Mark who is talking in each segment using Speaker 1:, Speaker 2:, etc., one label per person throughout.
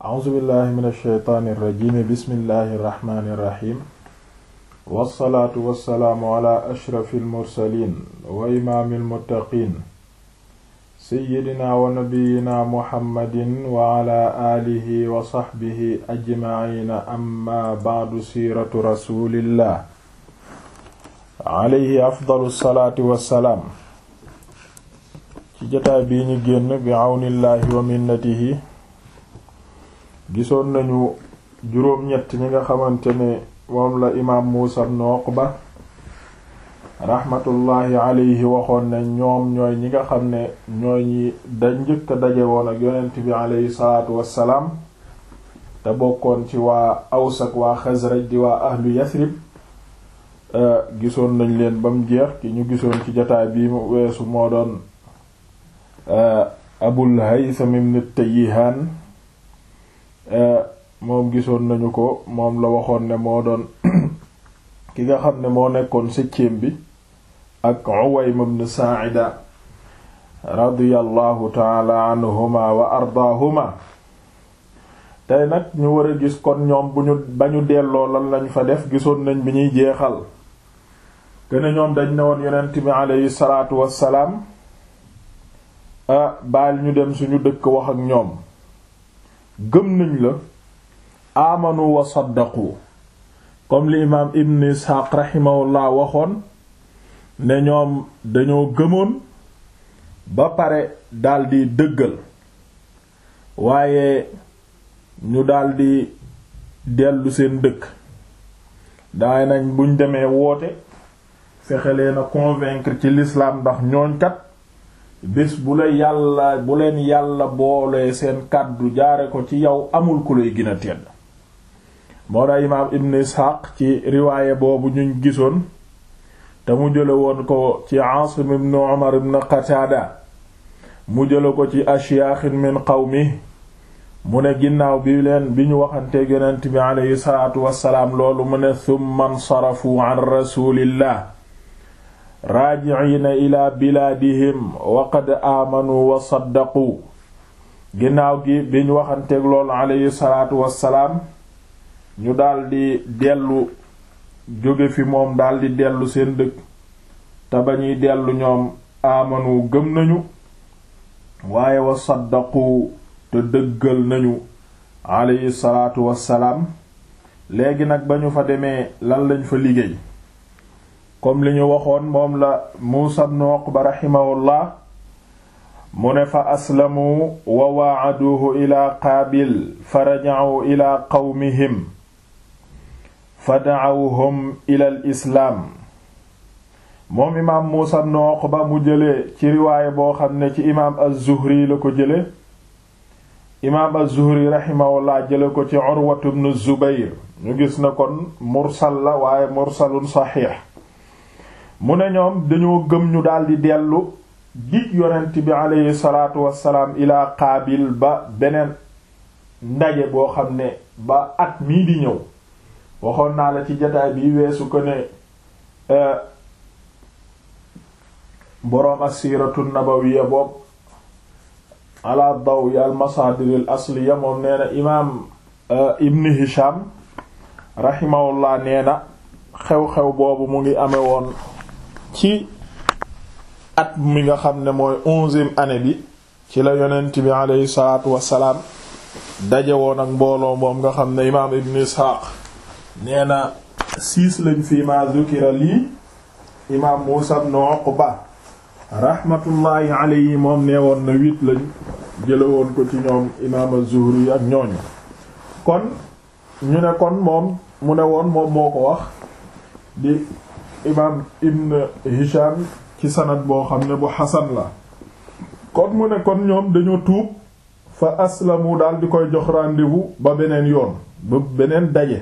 Speaker 1: a'uuzu billahi min alsheytaani irrajimi bismillahi irrahmani irrahim wassalaatu wassalaamu ala ashrafi almursalin wa imaami almuttaqin seyyidina wa nabiyina muhammadin wa ala aalihi wa saxbihi ajmaciina amma bacdu siiratu rasulillah alayhi afdalu salaati wassalaam ci jotaay bii ñu génn bi àwnillaahi wa minnatihi gisoon nañu juróom-ñett ñi nga xamante ne moom la imaam Muusa ibn Uqba raxmatullaahi alayhi waxoon ne ñoom ñooy ñi nga xam ne ñooy ñi da njëkk a daje woon ak yonent bi alayhi salaatu wassalaam te bokkoon ci waa Aws ak waa Xasraj di waa ahlu Yasrib gisoon nañ leen ba mu jeex ki ñu gisoon ci jotaay bii mu weesu moo doon Abul Haytham ibn Tayyihaan moom gisoon nañu ko moom la waxoon ne moo doon ki nga xam ne moo nekkoon septième bi ak Uwaym ibn Saa'ida radiyallahu taala anhuma wa ardaahuma tey nag ñu war a gis kon ñoom bu ñu ba ñu delloo lan lañ fa def gisoon nañ bi ñuy jeexal gën ñoom dañ ne woon yonent bi aleyhi salaatu wassalaam a baal ñu dem suñu dëkk wax ak ñoom gëm nañ la amanu wa saddaqu comme li imaam ibn isxaaq raximahullah waxoon ne ñoom dañoo gëmoon ba pare daldi dëggal waaye ñu daldi dellu seen dëkk daay nañ buñ demee woote fexe leen a convaincre ci l'islam ndax ñooñ kat bés bu la yàlla bu leen yàlla boole seen kàddu jaare ko ci yow amul ku lay gën a tedd moo da imaam ibn isxaaq ci riwaaye boobu ñu gisoon te mu jële woon ko ci aasim ibn umar ibn qataada mu jële ko ci ashyaaxin min qawmi mu ne ginnaaw bi leen bi ñu waxanteeg yonent bi aleyhi salaatu wassalaam loolu mu ne thumma nsarafu an rasulillah raajiciina ila bilaadihim wa qad aamanu wa saddaqu ginnaaw gi bi ñu waxanteeg loolu aleyhi salaatu wassalaam ñu daldi dellu jóge fi moom daldi dellu seen dëkk te ba ñuy dellu ñoom aamanu gëm nañu waaye wa saddaqu te dëggal nañu aleyhi salaatu wassalaam léegi nag ba ñu fa demee lan lañ fa liggéey comme li ñu waxoon moom la Muusa ibn Uqba raximahullah mu ne fa aslamu wa waacaduuhu ila qaabil fa rajacuu ila qawmihim fa dacawhum ila al islaam moom imaam Muusa ibn Uqba mu jëlee ci riwaaye boo xam ne ci imaam az-Zuhri la ko jële imaam az-Zuhri raximahullah jële ko ci Urwatu ibn Zubayr ñu gis na kon mursal la waaye mursalun saxiix mu ne ñoom dañoo gëm ñu daldi dellu dig yonent bi aleyhi salaatu wassalaam ilaa Qaabil ba beneen ndaje boo xam ne ba at mii di ñëw waxoon naa la ci jataay bi weesu ko ne boroom as-siiratu nabawiyya boobu ala dawi al masaadir al asliya moom nee na imaam ibn hisham rahimahullah nee na xew-xew boobu mu ngi amee woon ci at mi nga xam ne mooy onzième année bi ci la yonent bi aleyhi salaatu wassalaam daje woon ak mbooloo moom nga xam ne imaam ibn isxaaq nee na siis lañ fi ma zukira lii imaam muusa ibn uqba rahmatullahi alayhi moom nee woon na huit lañ jële woon ko ci ñoom imaam az-Zuhri ak ñooñu kon ñu ne kon moom mu ne woon moom moo ko wax di imaam ibn Hisham ci sanad boo xam ne bu xasan la kon mu ne kon ñoom dañoo tuub fa aslamu daal di koy jox rendez-vous ba beneen yoon ba beneen daje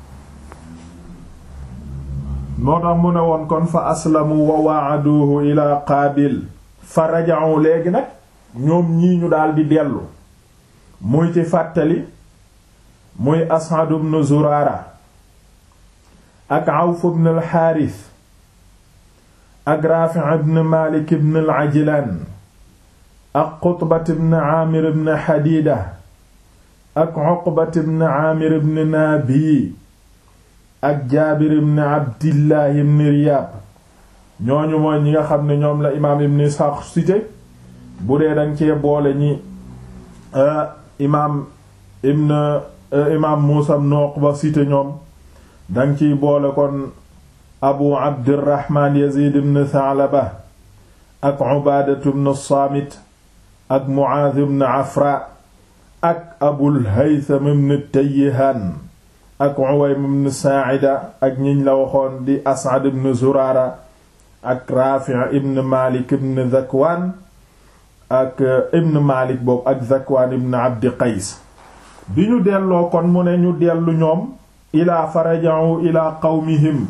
Speaker 1: moo tax mu ne woon kon fa aslamu wa waaduhu ila qaabil fa raja'u léegi nag ñoom ñii ñu daldi dellu muy ci fàttali muy As'ad ibn Zurara ak Awf ibn al-Harith ak Rafi' ibn Malik ibn al-Ajlan ak Qutbat ibn Amir ibn Hadida ak Uqbat ibn Aamir ibn Naabi ak Jaabir ibn Abdillah ibn Riyaab ñooñu mooy ñi nga xam ne ñoom la imaam ibn Isxaaq cité bu dee dañ cee boole ñi imaam ibn imaam Muusaa ibn Uqba cité ñoom dañ ciy boole kon Abu Abdirahmaan Yaziid ibn Tha'laba ak Ubaadatu ibn Saamit ak Mu'aaz ibn Afra ak Abul Haytham ibn Tayyihaan ak Uwaym ibn Saa'ida ak ñiñ la waxoon di As'ad ibn Zuraara ak Raafi' ibn Maalik ibn Zakwaan ak ibn Maalik boobu ak Zakwaan ibn Abdi Qays bi ñu delloo kon mu ne ñu dellu ñoom ilaa faraja'u ilaa qawmihim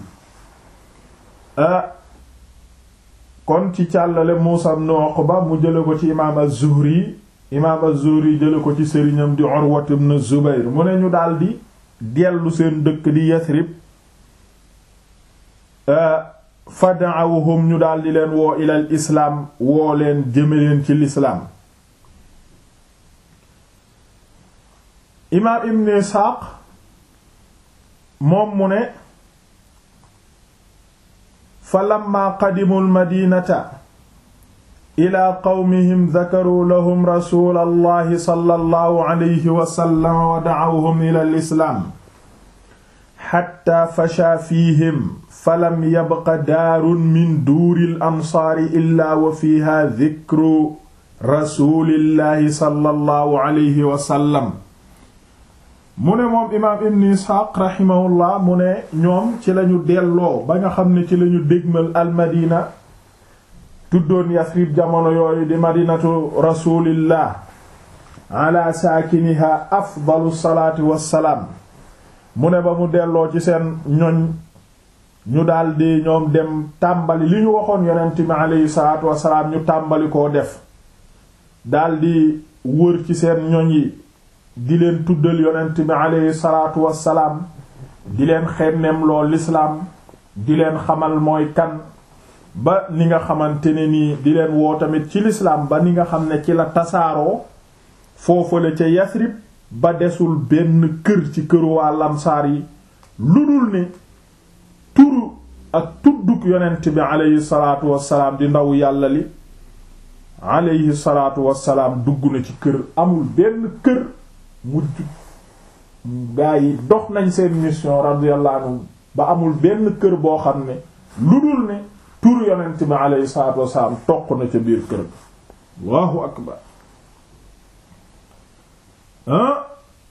Speaker 1: kon ci càllale Muusaa ibn Uqba mu jële ko ci imaam az-Zuhri imaam az-Zuhri jële ko ci sëriñam di Urwa ibn Zubayr mu ne ñu daldi dellu seen dëkk di Yasrib fa da'awhum ñu daldi leen woo ilal islaam woo leen jëme leen ci lislaam imaam Ibn Isxaaq moom mu ne fa lamma qadimu almadinata ila qawmihim dakaruu lahum rasula allahi sallallahu alayhi wa sallam wa da'awhum ila alislaam xatta fasha fiihim falam yabqa daarun min duuri alansaari illa wa fiiha dikru rasulillahi sallallahu alayhi wa sallam mu ne moom imaam ibn isxaaq raximahullah mu ne ñoom ci lañu delloo ba nga xam ne ci lañu dégmal almadina tuddoon yasrib jamono yooyu di madinatu rasulillah ala saakiniha afdalu salaati wassalaam mu ne ba mu delloo ci seen ñoñ ñu daldi ñoom dem tàmbali li ñu waxoon yonent mi aleyhi salaatu wassalaam ñu tàmbali koo def daldi wër ci seen ñoñ yi di leen tuddal yonent bi aleyhi salaatu wassalaam di leen xemmeem loo lislaam di leen xamal mooy kan ba ni nga xamante ne nii di leen woo tamit ci lislaam ba ni nga xam ne ci la tasaaroo foofale ca Yasrib ba desul benn kër ci këru waa lamsaar yi lu dul ne turu ak tudduk yonent bi aleyhi salaatu wassalaam di ndaw yàlla li aleyhi salaatu wassalaam dugg na ci kër amul benn kër mujj gaa yi dox nañ seen mission radiyallahu anhu ba amul benn kër boo xam ne lu dul ne tur yonent bi alayhi salaatu wasalaam toq na ca biir kër allahu akbar ah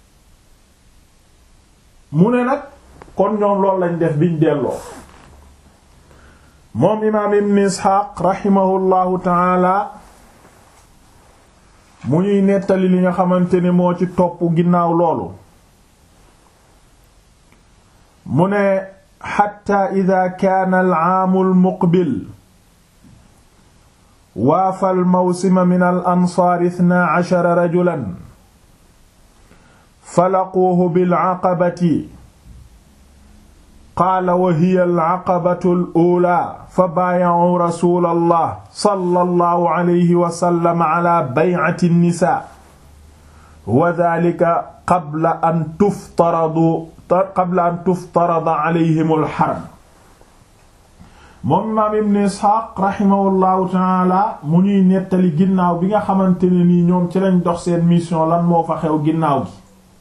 Speaker 1: mu ne nag kon ñoom loolu lañ def biñ delloo moom imaam ibn isxaaq raximahullahu taala mu ñuy nettali li nga xamante ne moo ci topp ginnaaw loolu mu ne xatta ida kaana alcaamu almuqbil waafa almawsima min al ansaar ithnaa cashara rajulan falaquuhu bilcaqabati qaala wa hiya alcaqabatu aluulaa fa baayacuu rasuula allah sallallahu alayhi wa sallam ala baycati nnisaa wa daalika qabla an tuftaradu qabla an tuftarada alayhim alxaram moom imaam ibn isxaaq raximahullahu taala mu ñuy nettali ginnaaw bi nga xamante ne nii ñoom ci lañ dox seen mission lan moo fa xew ginnaaw gi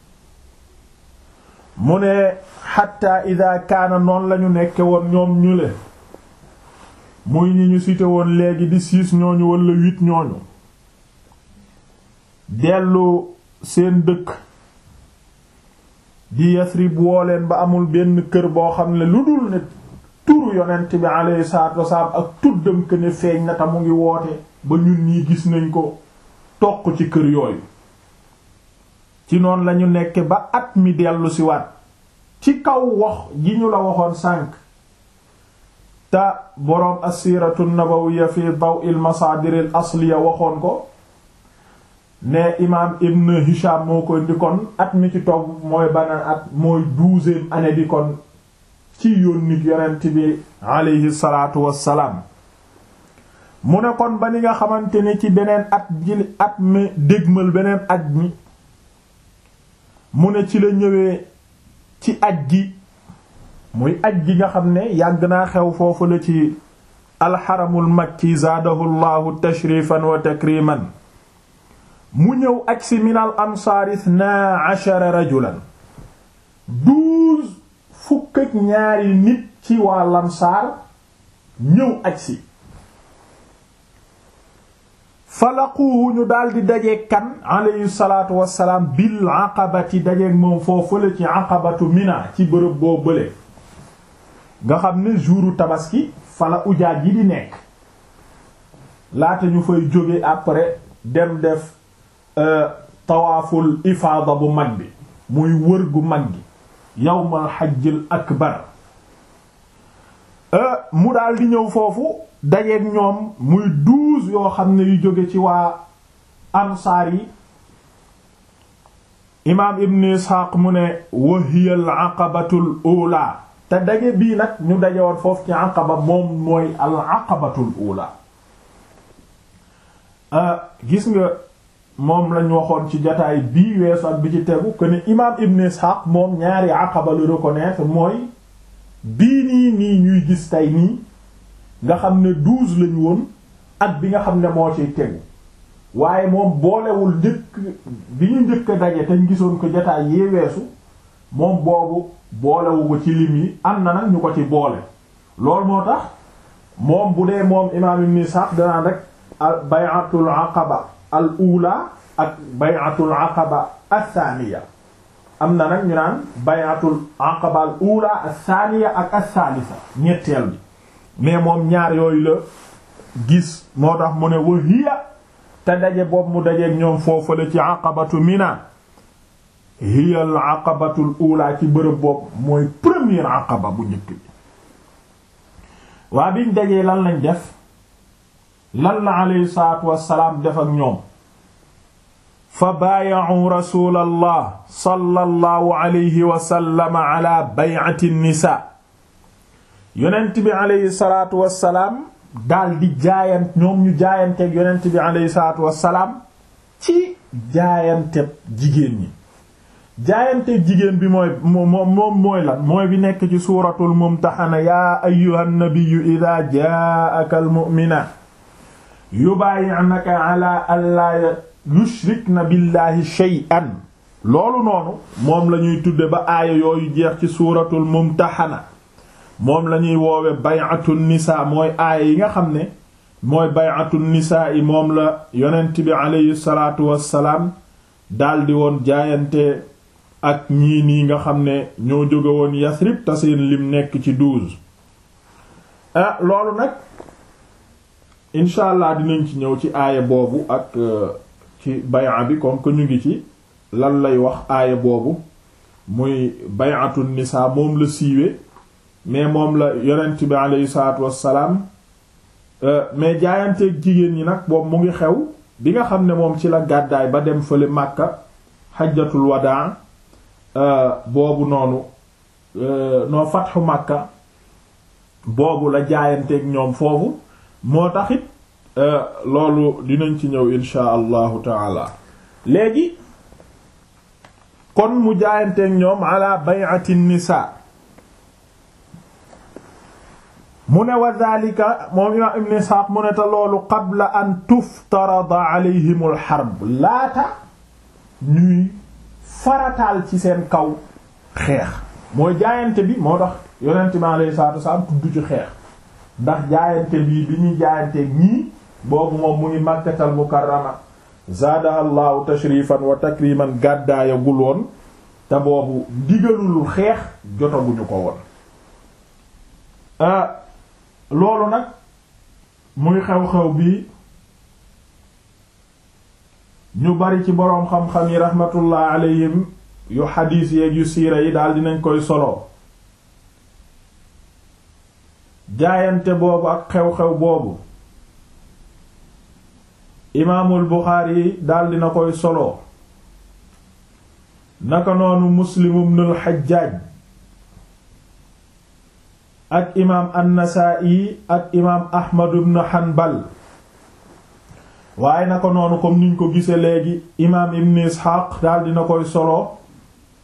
Speaker 1: mu ne xatta ida kaana noonu lañu nekke woon ñoom ñu le muy ñi ñu cité woon léegi di six ñooñu wala huit ñooñu dellu seen dëkk di Yasrib woo leen ba amul benn kër boo xam ne lu dul ne turu yonent bi alayhi salaatu wasalaam ak tuddam que ne feeñ na ta mu ngi woote ba ñun ñii gis nañ ko toq ci kër yooyu ci noonu lañu nekke ba at mi dellu si waat ci kaw wax ji ñu la waxoon sànq te boroom assiratu nabawiyya fi daw'il masaadir al asliya waxoon ko ne imaam ibn Hisham moo ko indi kon at mi ci togg mooy banaan at mooy douzième année bi kon ci yónnit yonent bi aleyhi salaatu wassalaam mu ne kon ba ni nga xamante ne ci beneen at ji at mi dégmal beneen at mi mu ne ci la ñëwee ci aj gi muy aj gi nga xam ne yàgg naa xew foofu la ci alxaramul makki zaadahu llahu tashrifan wa takriman mu ñëw aj si min al ansaar ithnaa ashara rajulan douze fukk ak ñaari nit ci waa lansaar ñëw aj si falaquhu ñu daldi dajeeg kan alayhi salaatu wassalaam bil aqabati dajeeg moom foofu la ci aqabatu mina ci bërëb boo bële nga xam ne jouru tabaski fala ujaaj yi di nekk laata ñu fay jóge après dem def tawaaful ifaada bu mag bi muy wër gu mag gi yawmal hajjil akbar mu daal di ñëw foofu dajeeg ñoom muy douze yoo xam ne yu jóge ci waa ansaar yi imaam ibn isxaaq mu ne wa hiya al aqabatul ula te daje bii nag ñu daje woon foofu ci aqaba moom mooy al aqabatul ula gis nga moom lañ waxoon ci jataay bii weesu ak bi ci tegu que ne imaam ibn isxaaq moom ñaari aqaba lu reconnaître mooy bii nii nii ñuy gis tey nii nga xam ne douze lañu woon ak bi nga xam ne moo ciy tegu waaye moom boolewul njëkk bi ñu njëkk a daje te ñu gisoon ko jotaay yee weesu moom boobu boolewu ko ci lim yi am na nag ñu ko ci boole loolu moo tax moom bu dee moom imaam ibn Ishaq danaan rek al bay'atul aqaba al ula ak bay'atul aqaba athaniya am na nag ñu naan bay'atul aqaba al ula athaniya ak athalitha ñetteel bi mais moom ñaar yooyu la gis moo tax mu ne wa hiya te daje boobu mu dajeeg ñoom foofu la ci aqabatu mina hiya al aqabatul ula ci bërëb boobu mooy première aqaba bu njëkk bi waa biñ dajee lan lañ def lan la alayhi salaatu wassalaam def ak ñoom fa baaya'u rasulallah sallallahu alayhi wa sallam ala bay'ati nisa yonent bi alayhi salaatu wassalaam daal di jaayant ñoom ñu jaayanteeg yonent bi alayhi salaatu wassalaam ci jaayanteeg jigéen ñi jaayanteeg jigéen bi mooy moom moom mooy lan mooy bi nekk ci suuratul mumtaxana yaa ayyuhan nabiyyu idaa jaa'aka almu'minaat yubaayi'naka ala allaa yushrikna billahi shay'an loolu noonu moom la ñuy tudde ba aaya yooyu jeex ci suuratul mumtaxana moom la ñuy woowe bay'atun nisaa mooy aaya yi nga xam ne mooy bay'atun nisaa yi moom la yonent bi aleyhi salaatu wassalaam daldi woon jaayante ak ñii nii nga xam ne ñoo jóge woon Yasrib te seen lim nekk ci douze ah loolu nag incha allah dinañ ci ñëw ci aaya boobu ak ci bay'a bi comme que ñu ngi ci lan lay wax aaya boobu muy bay'atun nisaa moom la siiwe mais moom la yonent bi aleyhi salaatu wassalaam mais jaayanteeg jigéen ñi nag boobu mu ngi xew bi nga xam ne moom ci la gàddaay ba dem fële Makka xajjatul wadaa boobu noonu noo fatxu Makka boobu la jaayanteeg ñoom foofu moo taxit loolu dinañ ci ñëw insha allahu taala léegi kon mu jaayanteeg ñoom ala bay'ati nisa mu ne wa dhalika moom imaam ibn Isxaaq mu ne te loolu qabla an tuftarada alayhim al harb laata ñuy farataal ci seen kaw xeex mooy jaayante bi moo tax yonent bi alayhi salaatu wasalaam tudd ci xeex ndax jaayante bii bi ñuy jaayante ñii boobu moom mu ngi Makkatal Mukarrama zaadaha Allahu tashrifan wa takriman gàddaayagul woon te boobu digalul xeex jotaguñu ko woon loolu nag muy xew-xew bi ñu bari ci boroom xam-xam yi rahmatullah alayhim yu xadiis yeeg yu siira yi daal dinañ koy solo jaayante boobu ak xew-xew boobu imaamul Buxaari yi daal dina koy solo naka noonu Muslim ibnul Xajjaaj ak imaam an-Nasaa'i ak imaam Ahmad ibn Hanbal waaye na ko noonu comme niñ ko gisee léegi imaam Ibn Ishaq daal dina koy solo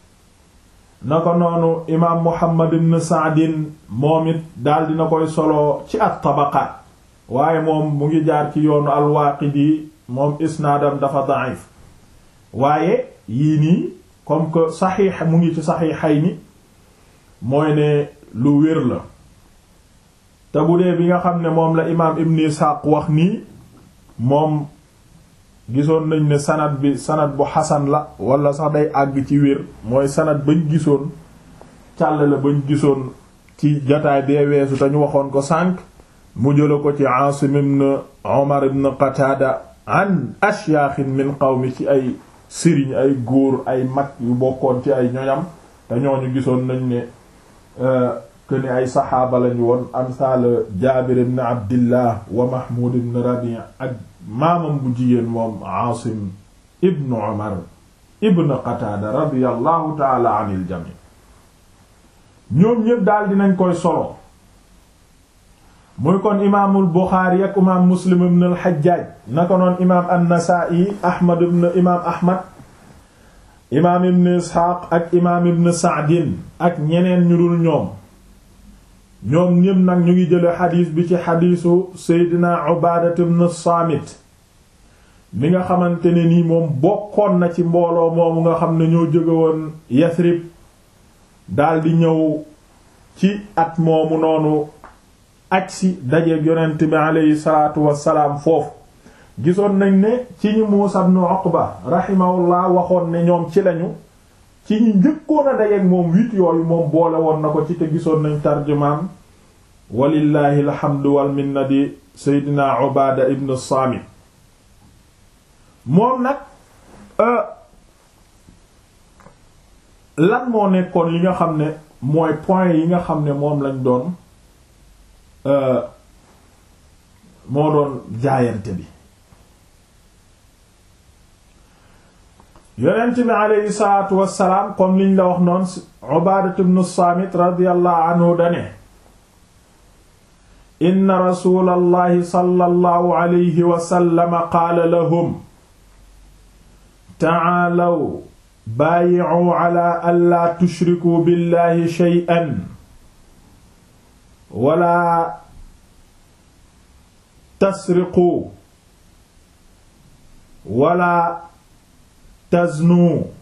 Speaker 1: na ko noonu imaam Muhammad ibn Sa'din moom it daal dina koy solo ci at-Tabaqaat waaye moom mu ngi jaar ci yoonu al-Waaqidi moom isnaadam dafa da'if waaye yii nii comme que saxiix mu ngi ci saxiixayni mooy ne lu wér la te bu dee bi nga xam ne moom la imaam Ibn Isaaq wax nii moom gisoon nañ ne sanad bi sanad bu xasan la wala sax day àgg ci wér mooy sanad bañ gisoon càll la bañ gisoon ci jataay bee weesu te ñu waxoon ko sànq mu jëla ko ci Aasim ibn Umar ibn Qataada an ashyaaxin min qawmi ci ay sëriñ ay góor ay mag yu bokkoon ci ay ñoñam te ñooñu gisoon nañ ne que ni ay saxaaba lañu woon amsaal Jaabir ibn Abdillah wa Mahmud ibn Rabi' ak maamam bu jigéen moom Aasim ibn Umar ibn Qataada radiyallahu taala anil jami ñoom ñépp daal dinañ koy solo muy kon imaamul Buxaari ak imaam Muslim ibn al-Hajjaj naka noon imaam an-Nasaa'i Ahmad ibn imaam Ahmad imaam ibn Isxaaq ak imaam ibn Sa'din ak ñeneen ñu dul ñoom ñoom ñépp nag ñu ngi jële xadiis bi ci xadiisu Seydina Ubaadat ibn Saamit mi nga xamante ne nii moom bokkoon na ci mbooloo moomu nga xam ne ñoo jóge woon Yasrib daldi ñëw ci at moomu noonu aj si dajeeg yonent bi aleyhi salaatu wassalaam foofu gisoon nañ ne ci ñu Muusaa ibn Uqba rahimahullah waxoon ne ñoom ci lañu ci ñi njëkkoon a dajeeg moom huit yooyu moom boole woon na ko ci te gisoon nañ tarjumaan walillahi alhamdu wal minna di Seydina Ubaada ibn Saamit moom nag lan moo nekkoon li nga xam ne mooy point yi nga xam ne moom lañ doon moo doon jaayante bi yonent bi aleyhi salaatu wassalaam comme liñ la wax noon Ubaadatu ibn Saamit radiyallahu anhu dane inna rasulallahi sallallahu alayhi wa sallam qaala lahum ta'aalaw baayi'u ala an laa tushrikuu billahi shay'an wala tasriquu wala taznuu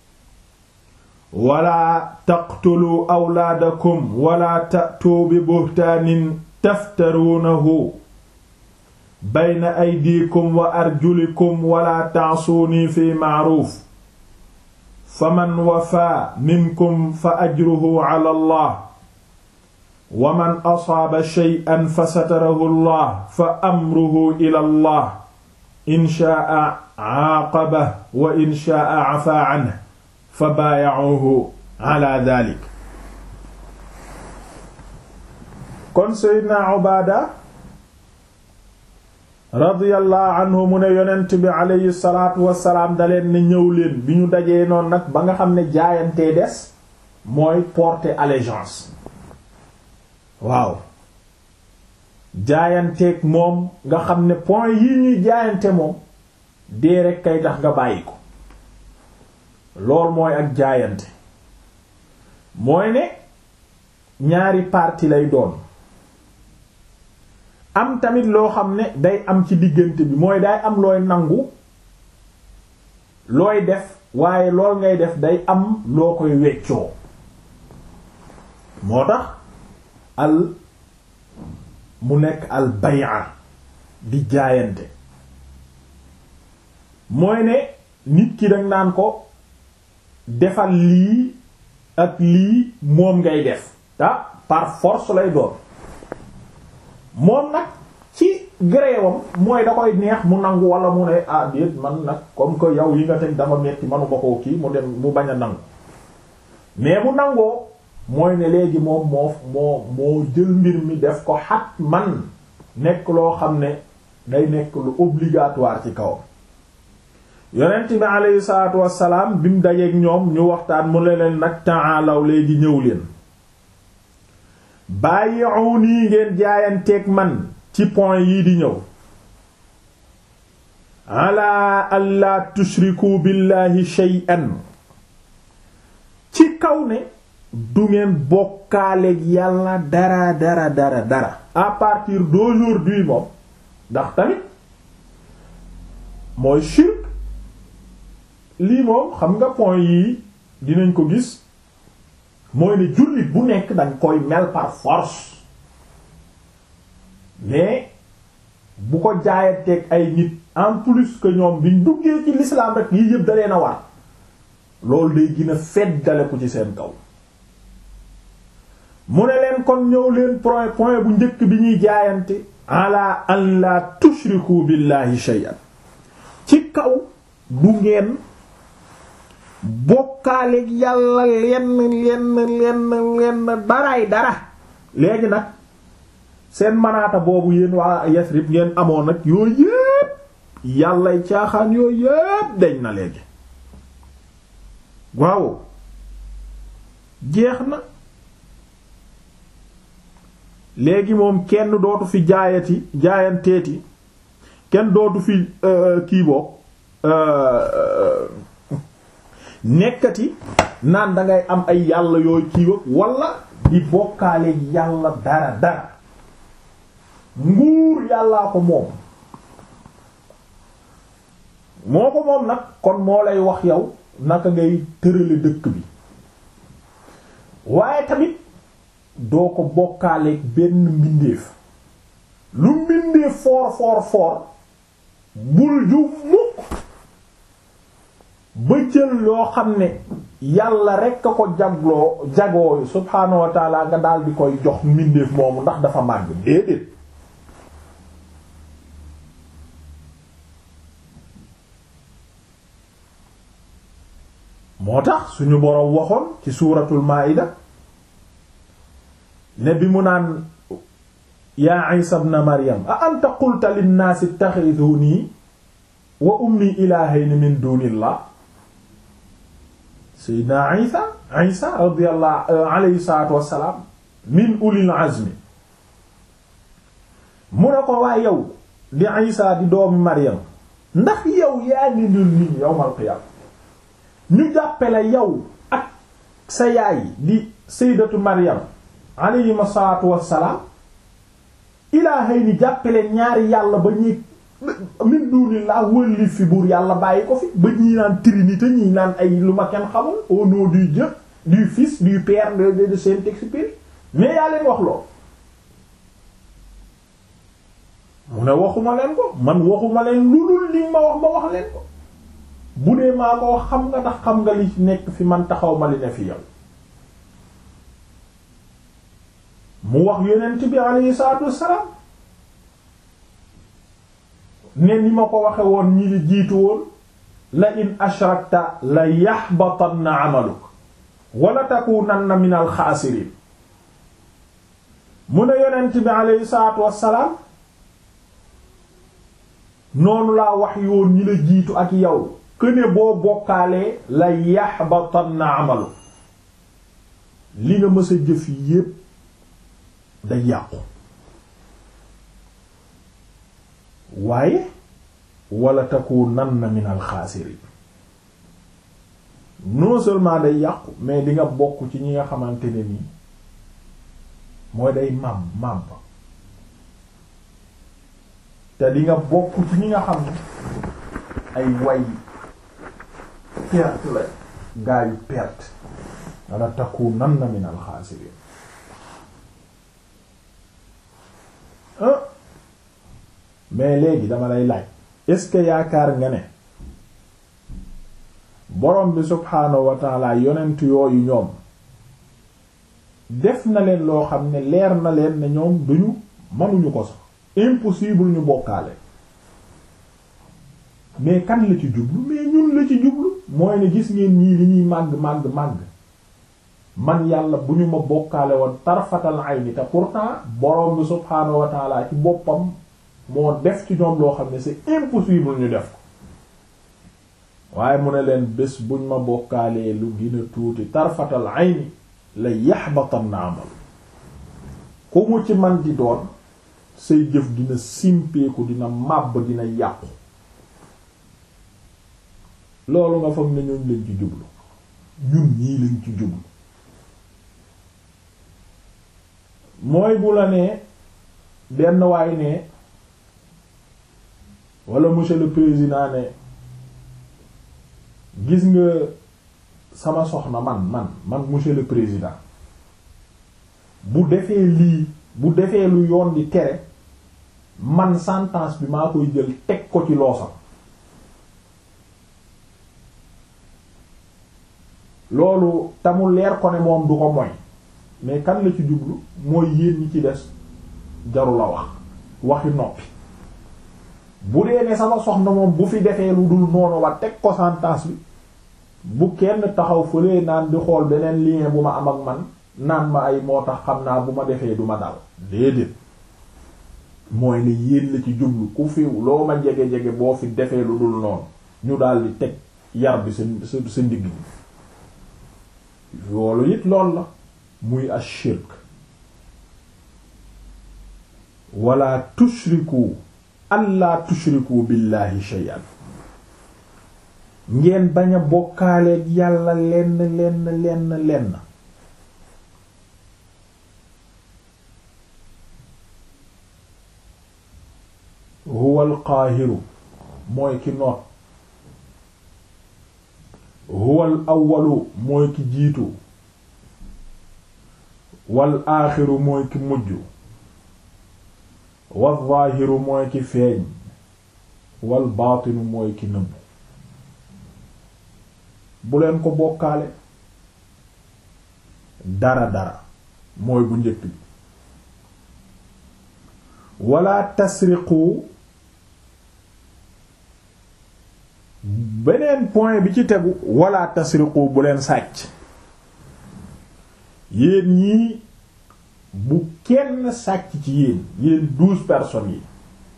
Speaker 1: wala taqtuluu awlaadakum wala ta'tuu bi buhtaanin taftaruunahu bayna aydiikum wa arjulikum wala ta'suunii fi ma'ruuf faman wafaa minkum fa ajruhu ala allah wa man asaaba shay'an fa satarahu allah fa amruhu ila allah in shaa'a aaqabahu wa in shaa'a afaa anhu fa baaya'uhu ala daalik kon seydna Ubaada radiyallahu anhu mu ne yonent bi aleyhi salaatu wassalaam daleen ne ñëw leen bi ñu dajee noonu nag ba nga xam ne jaayantee des mooy porter allégeance waaw jaayanteeg moom nga xam ne point yi ñuy jaayante moom dee rekk kay tax nga bàyyi ko lool mooy ak jaayante mooy ne ñaari parti lay doon am tamit loo xam ne day am ci diggante bi mooy day am looy nangu looy def waaye lool ngay def day am loo koy weccoo moo tax al mu nekk al bay'a di jaayante mooy ne nit ki danga naan ko defal lii ak lii moom ngay def ta par force lay doon moom nag ci gréewam mooy da koy neex mu nangu wala mu ne ah déet man nag comme que yow yi nga teg dama metti manuma koo kii mu dem mu bañ a nangu mais mu nangoo mooy ne léegi moom moo moo moo jël mbir mi def ko xat man nekk loo xam ne day nekk lu obligatoire ci kawam yonent bi aleyhi salaatu wassalaam bi mu dajeeg ñoom ñu waxtaan mu ne leen nag ta'alaw léegi ñëw leen bàyyi'uni ngeen jaayanteeg man ci point yii di ñëw ala alla tushriku billahi shay'an ci kaw ne du ngeen bokkaaleeg yàlla dara dara dara dara à partir d'aujourd'hui moom ndax tamit mooy shirk lii moom xam nga point yii dinañ ko gis mooy ne jullit bu nekk danga koy mel par force mais bu ko jaayanteeg ay nit en plus que ñoom biñ duggee ci l'islam rek yii yëpp da leen a war loolu day gën a feddale ko ci seen kaw mu ne leen kon ñëw leen point point bu njëkk bi ñuy jaayante ala an la tushriku billahi shay'an ci kaw du ngeen bokkaaleeg yàlla lenn lenn lenn lenn daraay dara léegi nag seen manaata boobu yéen waa Yasrib ngeen amoon nag yooyu yépp yàllay caaxaan yooyu yépp deñ na léegi waaw jeex na léegi moom kenn dootu fi jaayati jaayanteeti kenn dootu fi kii boog nekkati naan dangay am ay yàlla yooyu kii wala di bokkaale yàlla dara dara nguur yàllaa ko moom moo ko moom nag kon moo lay wax yow naka ngay tërale dëkk bi waaye tamit doo ko bokkaaleeg benn mbindeef lu mbindeef foor foor foor bul ju mukk ba jël yoo xam ne yàlla rekk a ko jagloo jagoo subhaanahu wa taala nga daal di koy jox mbindeef moomu ndax dafa màgg déedéet moo tax suñu boroom waxoon ci suuratul maa'ida ne bi mu naan yaa Isa ibn Maryam a anta qulta linnaasi ittakhidhuni wa ummi ilaahayni min dunillah sayyidina Isa Isa radiyallahu alayhi salaatu wassalaam min ulil azmi mu ne ko waa yow di Isa di doomi Maryam ndax yow yaa ngi dul nit ñi yawmal qiyaama ñu jàppale yow ak sa yaay di sayyidatu Maryam alayhima salaatu wassalaam ilaahay ni jàppale ñaari yàlla ba ñuy min dunillah wëlli fi buur yàlla bàyyi ko fi ba ñii naan trinité ñii naan ay lu ma kenn xamul au nom du Dieu du Fils du Père de de Saint-Exupéry mais yaa leen wax lool mu ne waxuma leen ko man waxuma leen lu dul li ma wax ma wax leen ko bu dee maa ko wax xam nga ndax xam nga li nekk fi man taxaw ma li ne fi yow mu wax yonent bi alayhi salaatu wassalaam ne ni ma ko waxe woon ñi li jiitu woon la in ashrakta la yaxbatanna amaluk wala takunanna min al xaasiriin mu ne yonent bi alayhi salaatu wassalaam noonu laa wax yoon ñi la jiitu ak yow këne boo bokkaalee la yaxbatanna amaluk li nga mës a jëf yépp day yàqu waaye wala takunanna min alxaasiriin non seulement day yàqu mais di nga bokk ci ñi nga xamante ne nii mooy day màbb màbb te di nga bokk ci ñi nga xam ne ay way perte la gaa yu perte wala takunanna min alxaasiriin mais léegi dama lay laaj est-ce que yaakaar nga ne borom bi subhaanahu wa taala yonent yooyu ñoom def na leen loo xam ne leer na leen ne ñoom duñu mënuñu ko sax impossible ñu bokkaale mais kan la ci jublu mais ñun la ci jublu mooy ne gis ngeen ñii li ñuy màgg màgg màgg man yàlla bu ñu ma bokkaale woon tarfatal ayni te pourtant borom bi subhaanahu wa taala ci boppam moo def ci ñoom loo xam ne c'est impossible ñu def ko waaye mu ne leen bés buñ ma bokkaalee lu gën a tuuti tarfatal ayni la yaxbatan na amal ku mu ci man di doon say jëf dina simpeeku dina màbb dina yàqu loolu nga foog ne ñooñ lañ ci jublu ñun ñii lañ ci jublu mooy bu la nee benn waay ne wala monsieur le président ne gis nga sama soxna man man man monsieur le président bu defee lii bu defee lu yoon di tere man sentence bi maa koy jël teg ko ci loosam loolu tamul leer ko ne moom du ko moy mais kan la ci jublu mooy yéen ñi ci des jaru la wax waxi noppi bu dee ne sama soxna moom bu fi defee lu dul noonu wa teg ko sentence bi bu kenn taxaw fële naan di xool beneen lien bu ma am ak man naan ma ay moo tax xam naa bu ma defee du ma dal déedéet mooy ne yéen la ci jublu ku fi loo ma jege-jege boo fi defee lu dul noonu ñu daal di teg yar bi sa sa sa ndigg bi loolu it lool la muy ashirk wala tushriku allah tushriku billahi shay'an ngeen bañ a bokkaaleeg yàlla lenn lenn lenn lenn huwa alqaahiru mooy ki noot huwa al awwalu mooy ki jiitu wal aaxiru mooy ki mujj wal zaahiru mooy ki feeñ wal baatinu mooy ki nëbb bu leen ko bokkaale dara dara mooy bu njëkk bi wala tasriqu beneen point bi ci tegu wala tasriqu bu leen sàcc yéen ñii bu kenn sàcc ci yéen yéen douze personnes yi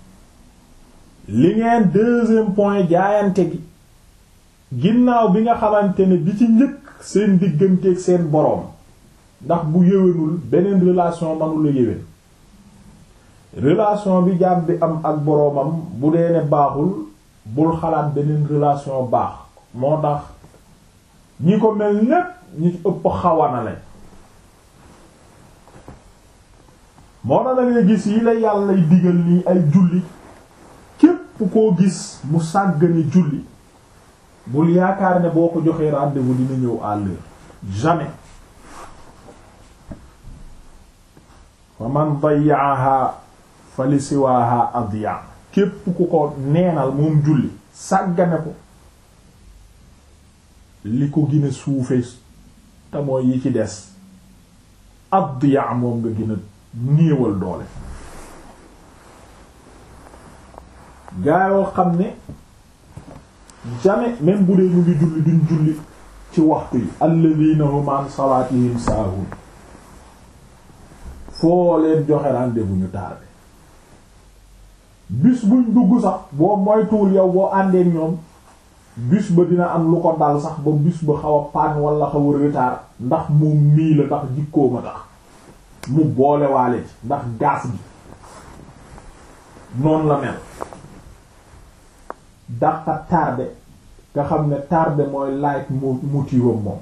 Speaker 1: li ngeen deuxième point jaayante gi ginnaaw bi nga xamante ne bi ci njëkk seen digganteeg seen boroom ndax bu yéwénul beneen relation manula yéwén relation bi jaam bi am ak boroomam bu dee ne baaxul bul xalaat beneen relation baax moo tax ñi ko mel ñépp ñi ci ëpp xawana lañ moo tax da ngay gis yi la yàlla digal nii ay julli képp koo gis mu sàggane julli bul yaakaar ne boo ko joxee rendez-vous dina ñëw à l'heure jamais fa man dayyaaha fa li siwaaha adya képp ku ko neenal moom julli sàggane ko li ko gën a suufe te mooy yi ci des adya moom nga gën a néewal doole gaayoo xam ne jamais même bu dee ñu ngi julli duñ julli ci waxtu yi alladhina hum an salatihim saahun foo leen joxe rendez-vous ñu tardé bis buñ dugg sax boo moytuwul yow boo àndeek ñoom bis ba dina am lu ko dal sax ba bis ba xaw a paan wala xaw a retard ndax moom mii la ndax jikkoo ma tax mu boole waale ci ndax gaas gi noonu la mel dafa tardé nga xam ne tardé mooy light motive moom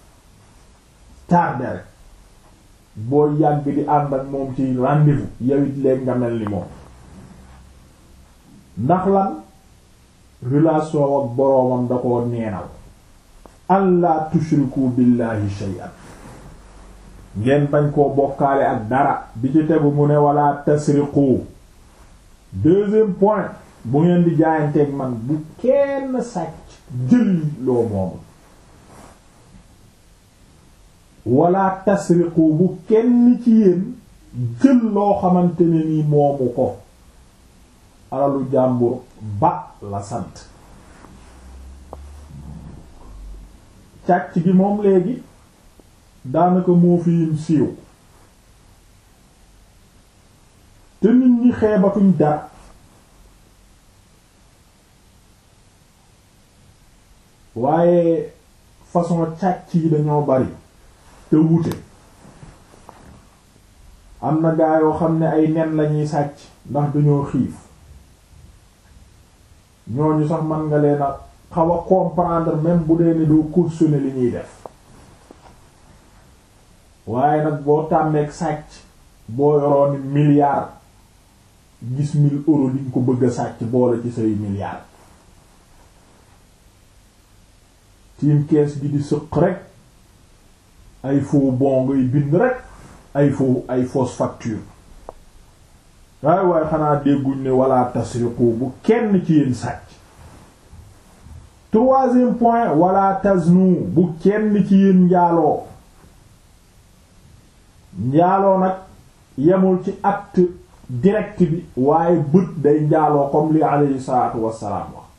Speaker 1: tardé rek boo yàgg di ànd ak moom ci rendez-vous yow it léegi nga mel ni moom ndax lan relation ak boroomam da koo neenal allah tushriku billahi shay'an ngeen bañ koo bokkaale ak dara bi ci tegu mu ne wala tasriqu deuxième point bu ngeen di jaayanteeg man bu kenn sàcc jël loo moomu wala tasriqu bu kenn ci yéen jël loo xamante ne ni moomu ko alalu jàmbur ba la sant càcc gi moom léegi daanaka moo fi yim siiw te nit ñi xeebatuñ dara waaye façon càcc yi dañoo bari te wute am na gaa yoo xam ne ay nen lañuy sàcc ndax dañoo xiif ñooñu sax man nga leen a xaw a comprendre même bu dee ne doo cautionner li ñuy def waaye nag boo tàmmeeg sàcc boo yoroon milliard gis mille euros liñ ko bëgg a sàcc boole ci say milliard tiim kees gi di sëq rek ay faux bon ngay bind rek ay faux ay fausse facture waaye waaye xanaa dégguñ ne wala tasriqu bu kenn ci yéen sàcc troisième point wala taznu bu kenn ci yéen njaaloo njaaloo nag yemul ci acte direct bi waaye bët day njaaloo comme li alayhi salaatu wassalaam wax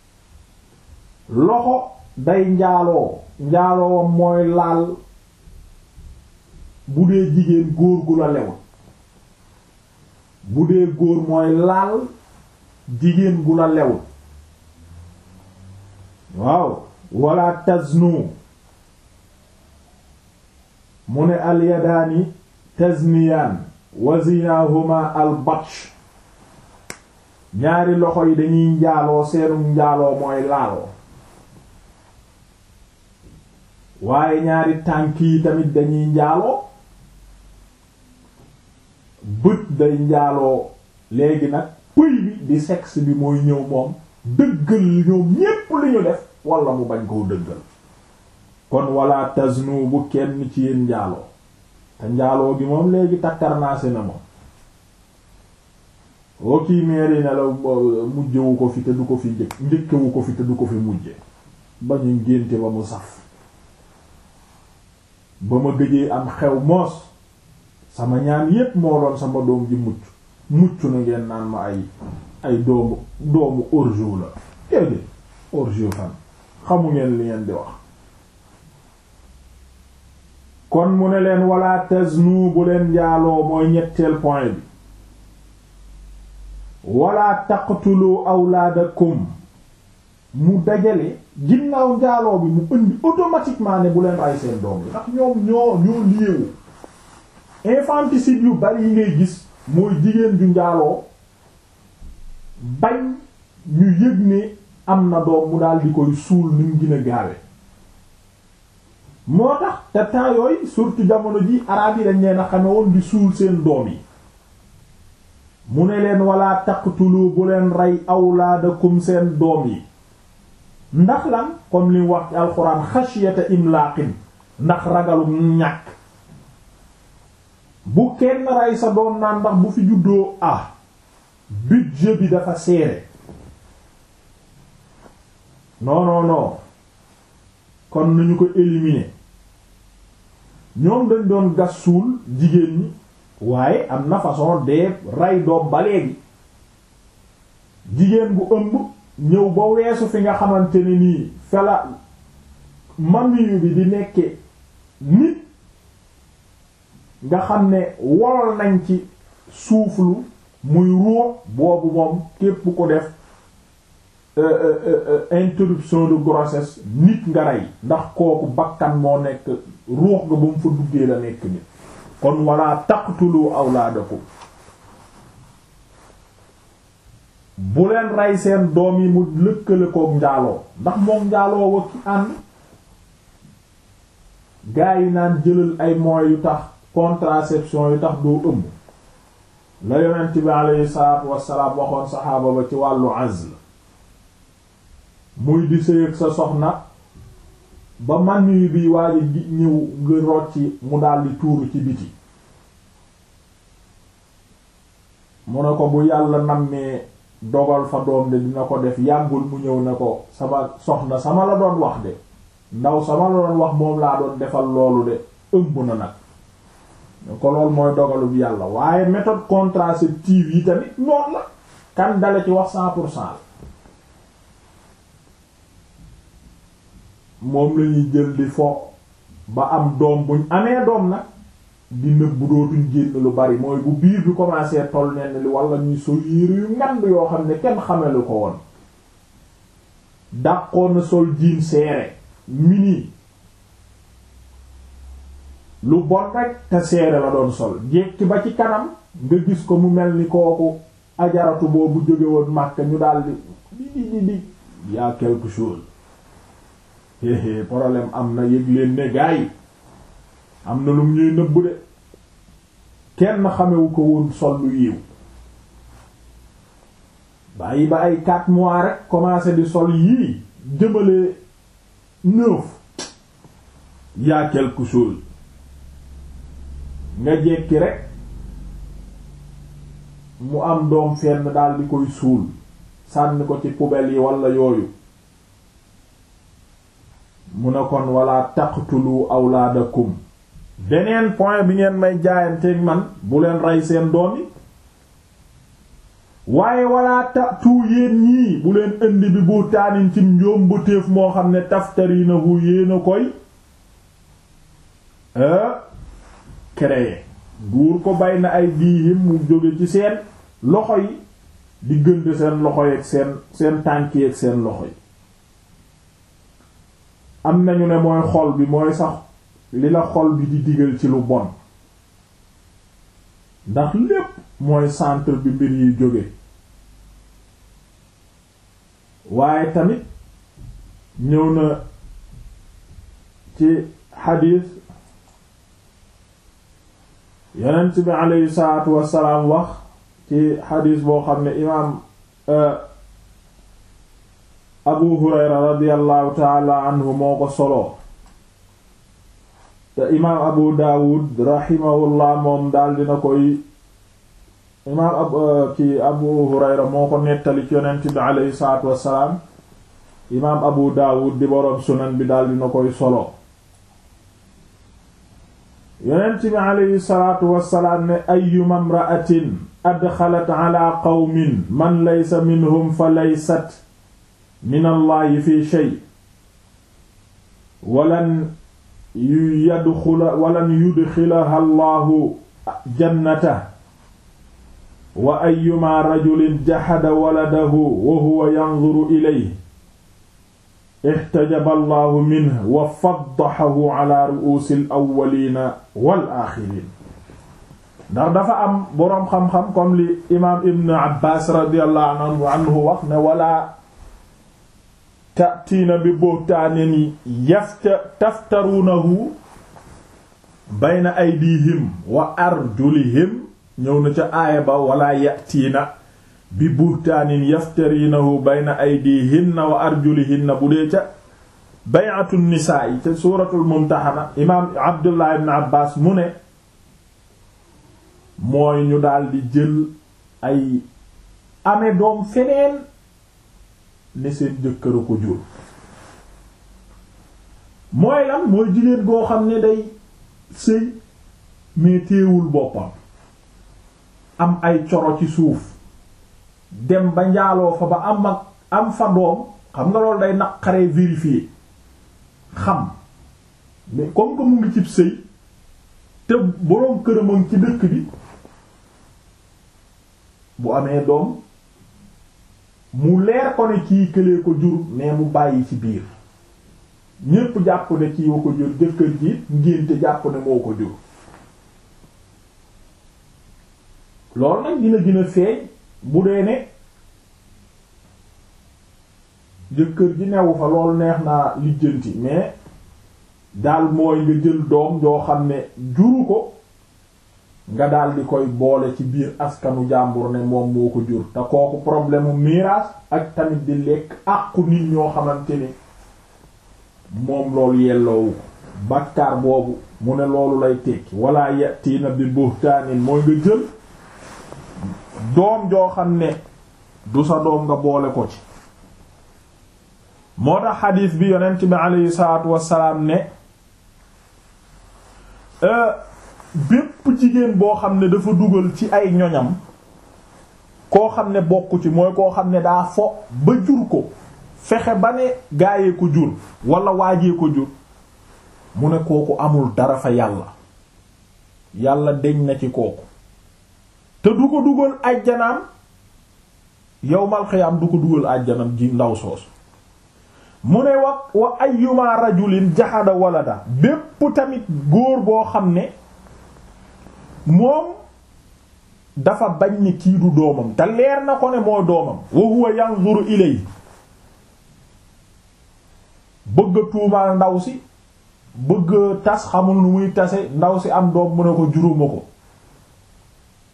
Speaker 1: loxo day njaaloo njaaloo mooy laal bu dee jigéen góor gu la lewul bu dee góor mooy laal jigéen gu la lewul waaw wala taznu mu ne alyadaani tazniyaan wa zinahuma al batsh ñaari loxo yi dañuy njaaloo seenum njaaloo mooy laaloo waaye ñaari tànk yi tamit dañuy njaaloo bët day njaaloo léegi nag pëy bi di sexe bi mooy ñëw moom dëggal ñoom ñépp li ñu def wala mu bañ koo dëggal kon wala taznu bu kenn ci yéen njaaloo te njaaloo gi moom léegi takkarnaase na moom woo kii meeri ne la mujjewu ko fi te du ko fi njëkk njëkkewu ko fi te du ko fi mujje ba ñu ngénte ba mu saf ba ma gëjee am xew moos sama ñaan yépp moo doon sama doom ji mucc mucc na ngeen naan ma ay ay doomu doomu orjo la déedéet orjo fan xamu ngeen li ngeen di wax kon mu ne leen wala taznu bu leen njaaloo mooy ñetteel point bi wala taqtulu awlaadakum mu dajale ginnaaw njaaloo bi mu indi automatiquement ne bu leen rey seen doom bi ndax ñoom ñoo ñoo liewu infanticide yu bari yi ngay gis mooy jigéen ju njaaloo bañ ñu yëg ne am na doom mu daal di koy suul ni mu gën a gaawe moo tax te temps yooyu surtout jamono ji araab yi dañ leen a xame woon di suul seen doom yi mu ne leen wala taqtulu bu leen rey awlaadakum seen doom yi ndax lan comme li wax ci alxuraan xasiyata imlaaqin ndax ragalu ñàkk bu kenn rey sa doom naan ndax bu fi juddoo ah budget bi dafa serré non non non kon nañu ko éliminer ñoom dañ doon gas suul jigéen ñi waaye am na façon de rey doom ba léegi jigéen bu ëmb ñëw ba weesu fi nga xamante ne nii fela mamiyu bi di nekke nit nga xam ne wolol nañ ci suuflu muy ruux boobu moom képp ko def interruption de grossesse nit nga rey ndax kooku bakkan moo nekk ruux nga ba mu fa duggee la nekk nit kon wala taqtulu awlaadakum bu leen rey seen doom yi mu lëkkale kook njaaloo ndax moom njaaloo wa ki ànd gaa yi naan jëlal ay moyens yu tax contraception yu tax doo ëmb la yonent bi alayhi salaatu wassalaam waxoon saxaaba ba ci wàllu azl muy di sëy ak sa soxna ba man yu bi waaye gi ñëw nga rocci mu daldi tuuru ci biti mu ne ko bu yàlla nammee dogal fa doom de dina ko def yàggul mu ñëw ne ko sama soxna sama la doon wax de ndaw sama la doon wax moom laa doon defal loolu de ëmb na nag ko loolu mooy dogalub yàlla waaye méthode contraceptive yi tamit noonu la kan dale ci wax cent pour cent moom lañuy jël di fo ba am doom buñ amee doom nag di nëbbu dootuñ génn lu bari mooy bu biir bi commencé toll nenn li wala ñuy sol yére yu ngand yoo xam ne kenn xamelu ko woon dàqoon na sol jiin seere mini lu bon rek te seere la doon sol jekki ba ci kanam nga gis ko mu mel ni kooku ajaratu boobu jóge woon Makka ñu daldi di di di di y'a quelque chose héhé problème am na yëg leen ne gaa yi am na lum ñuy nëbbu de kenn xamewu ko woon sol lu yiw bàyyi ba ay quatre mois rek commencé di sol yii jëmale neuf y'a quelque chose nga jekki rek mu am doom fenn daal di koy suul sànni ko ci poubelle yi walla yooyu mu ne kon wala taqtulu awlaadakum beneen point bi ngeen may jaayanteeg man bu leen rey seen doom yi waaye wala tatu yéen ñii bu leen indi bi bu taanin ci njoom bu téef moo xam ne taftarinahu yéen a koy créer duur ko bay na ay diihim mu jóge ci seen loxo yi diggante seen loxo yi ak seen seen tànk yi ak seen loxo yi am nañu ne mooy xol bi mooy sax li la xol bi di digal ci lu bon ndax lépp mooy centre bi mbir yi jóge waaye tamit ñëw na ci xadiis yonent bi aleyhi salaatu wassalaam wax ci xadiis boo xam ne imaam abu hurayra radiallahu taala anhu moo ko soloo te imaam abu daawud rahimahullah moom daal dina koy imaam ab ki abu hurayra moo ko nettali ci yonent bi aleyhi salaatu wassalaam imaam abu daawud di boroom sunan bi daal dina koy solo yonent bi aleyhi salaatu wassalaam ne ayyuma imra'atin adxalat ala qawmin man laysa minhum fa laysat min allahi fi shay walan yu yadxula walan yudxilaha allahu jannata wa ayyuma rajulin jaxada waladahu wa huwa yanzuru ilayhi ixtajaba allahu minhu wa faddaxahu ala ru'uusi al-awwaliina wal aaxiriin ndax dafa am boroom xam-xam comme li imaam Ibn Abbaas radiyallahu anhu wax ne wala ta'tiina bi buhtaanin yafta taftaruunahu bayna aydihim wa arjulihim ñëw na ca aaya ba wala ya'tiina bi buhtaanin yaftarinahu bayna aydihinna wa arjulihinna bu dee ca bay'atu nisaa yi ca suuratul mumtaxana imaam abdullah ibn abbas mu ne mooy ñu daldi jël ay ame doom feneen ne seen jëkkëra ko jur mooy lan mooy jigéen goo xam ne day sëy mais téewul boppam am ay coro ci suuf dem ba njaaloo fa ba am ak am fa doom xam nga loolu day naqaree vérifier xam mais comme que mu ngi cib sëy te boroom këramam ci dëkk bi bu amee doom mu leer ko ne kii këlee ko jur mais mu bàyyi ci biir ñépp jàpp ne kii wa ko jur jëkkër ji ngénte jàpp ne moo ko jur loolu nag dina gën a feeñ bu dee ne jëkkër ji newu fa loolu neex naa lijjanti mais daal mooy nga jël doom joo xam ne juru ko nga daal di koy boole ci biir askanu jàmbur ne moom moo ko jur te kooku problème mu miraas ak tamit di lekk àqu nit ñoo xamante ni moom loolu yelloowu bàkkaar boobu mu ne loolu lay tekki wala yatiina bi buhtaanin mooy nga jël doom joo xam ne du sa doom nga boole ko ci moo tax xadiis bi yonent bi aleyhi salaatu wassalaam ne bépp jigéen boo xam ne dafa dugal ci ay ñoñam koo xam ne bokku ci mooy koo xam ne daa fo ba jur ko fexe ba ne gaayee ko jur wala waajee ko jur mu ne kooku amul dara fa yàlla yàlla deñ na ci kooku te du ko dugal ajjanaam yowmal xiyaam du ko dugal ajjanam ji ndaw soos mu ne wa wa ayyuma rajulin jaxada walada bépp tamit góor boo xam ne moom dafa bañ ni kii du doomam te leer na ko ne moo doomam wa huwa yanzuru ilay bëgg a tuumaal ndaw si bëgg tas xamul nu muy tase ndaw si am doom mu ne ko juróoma ko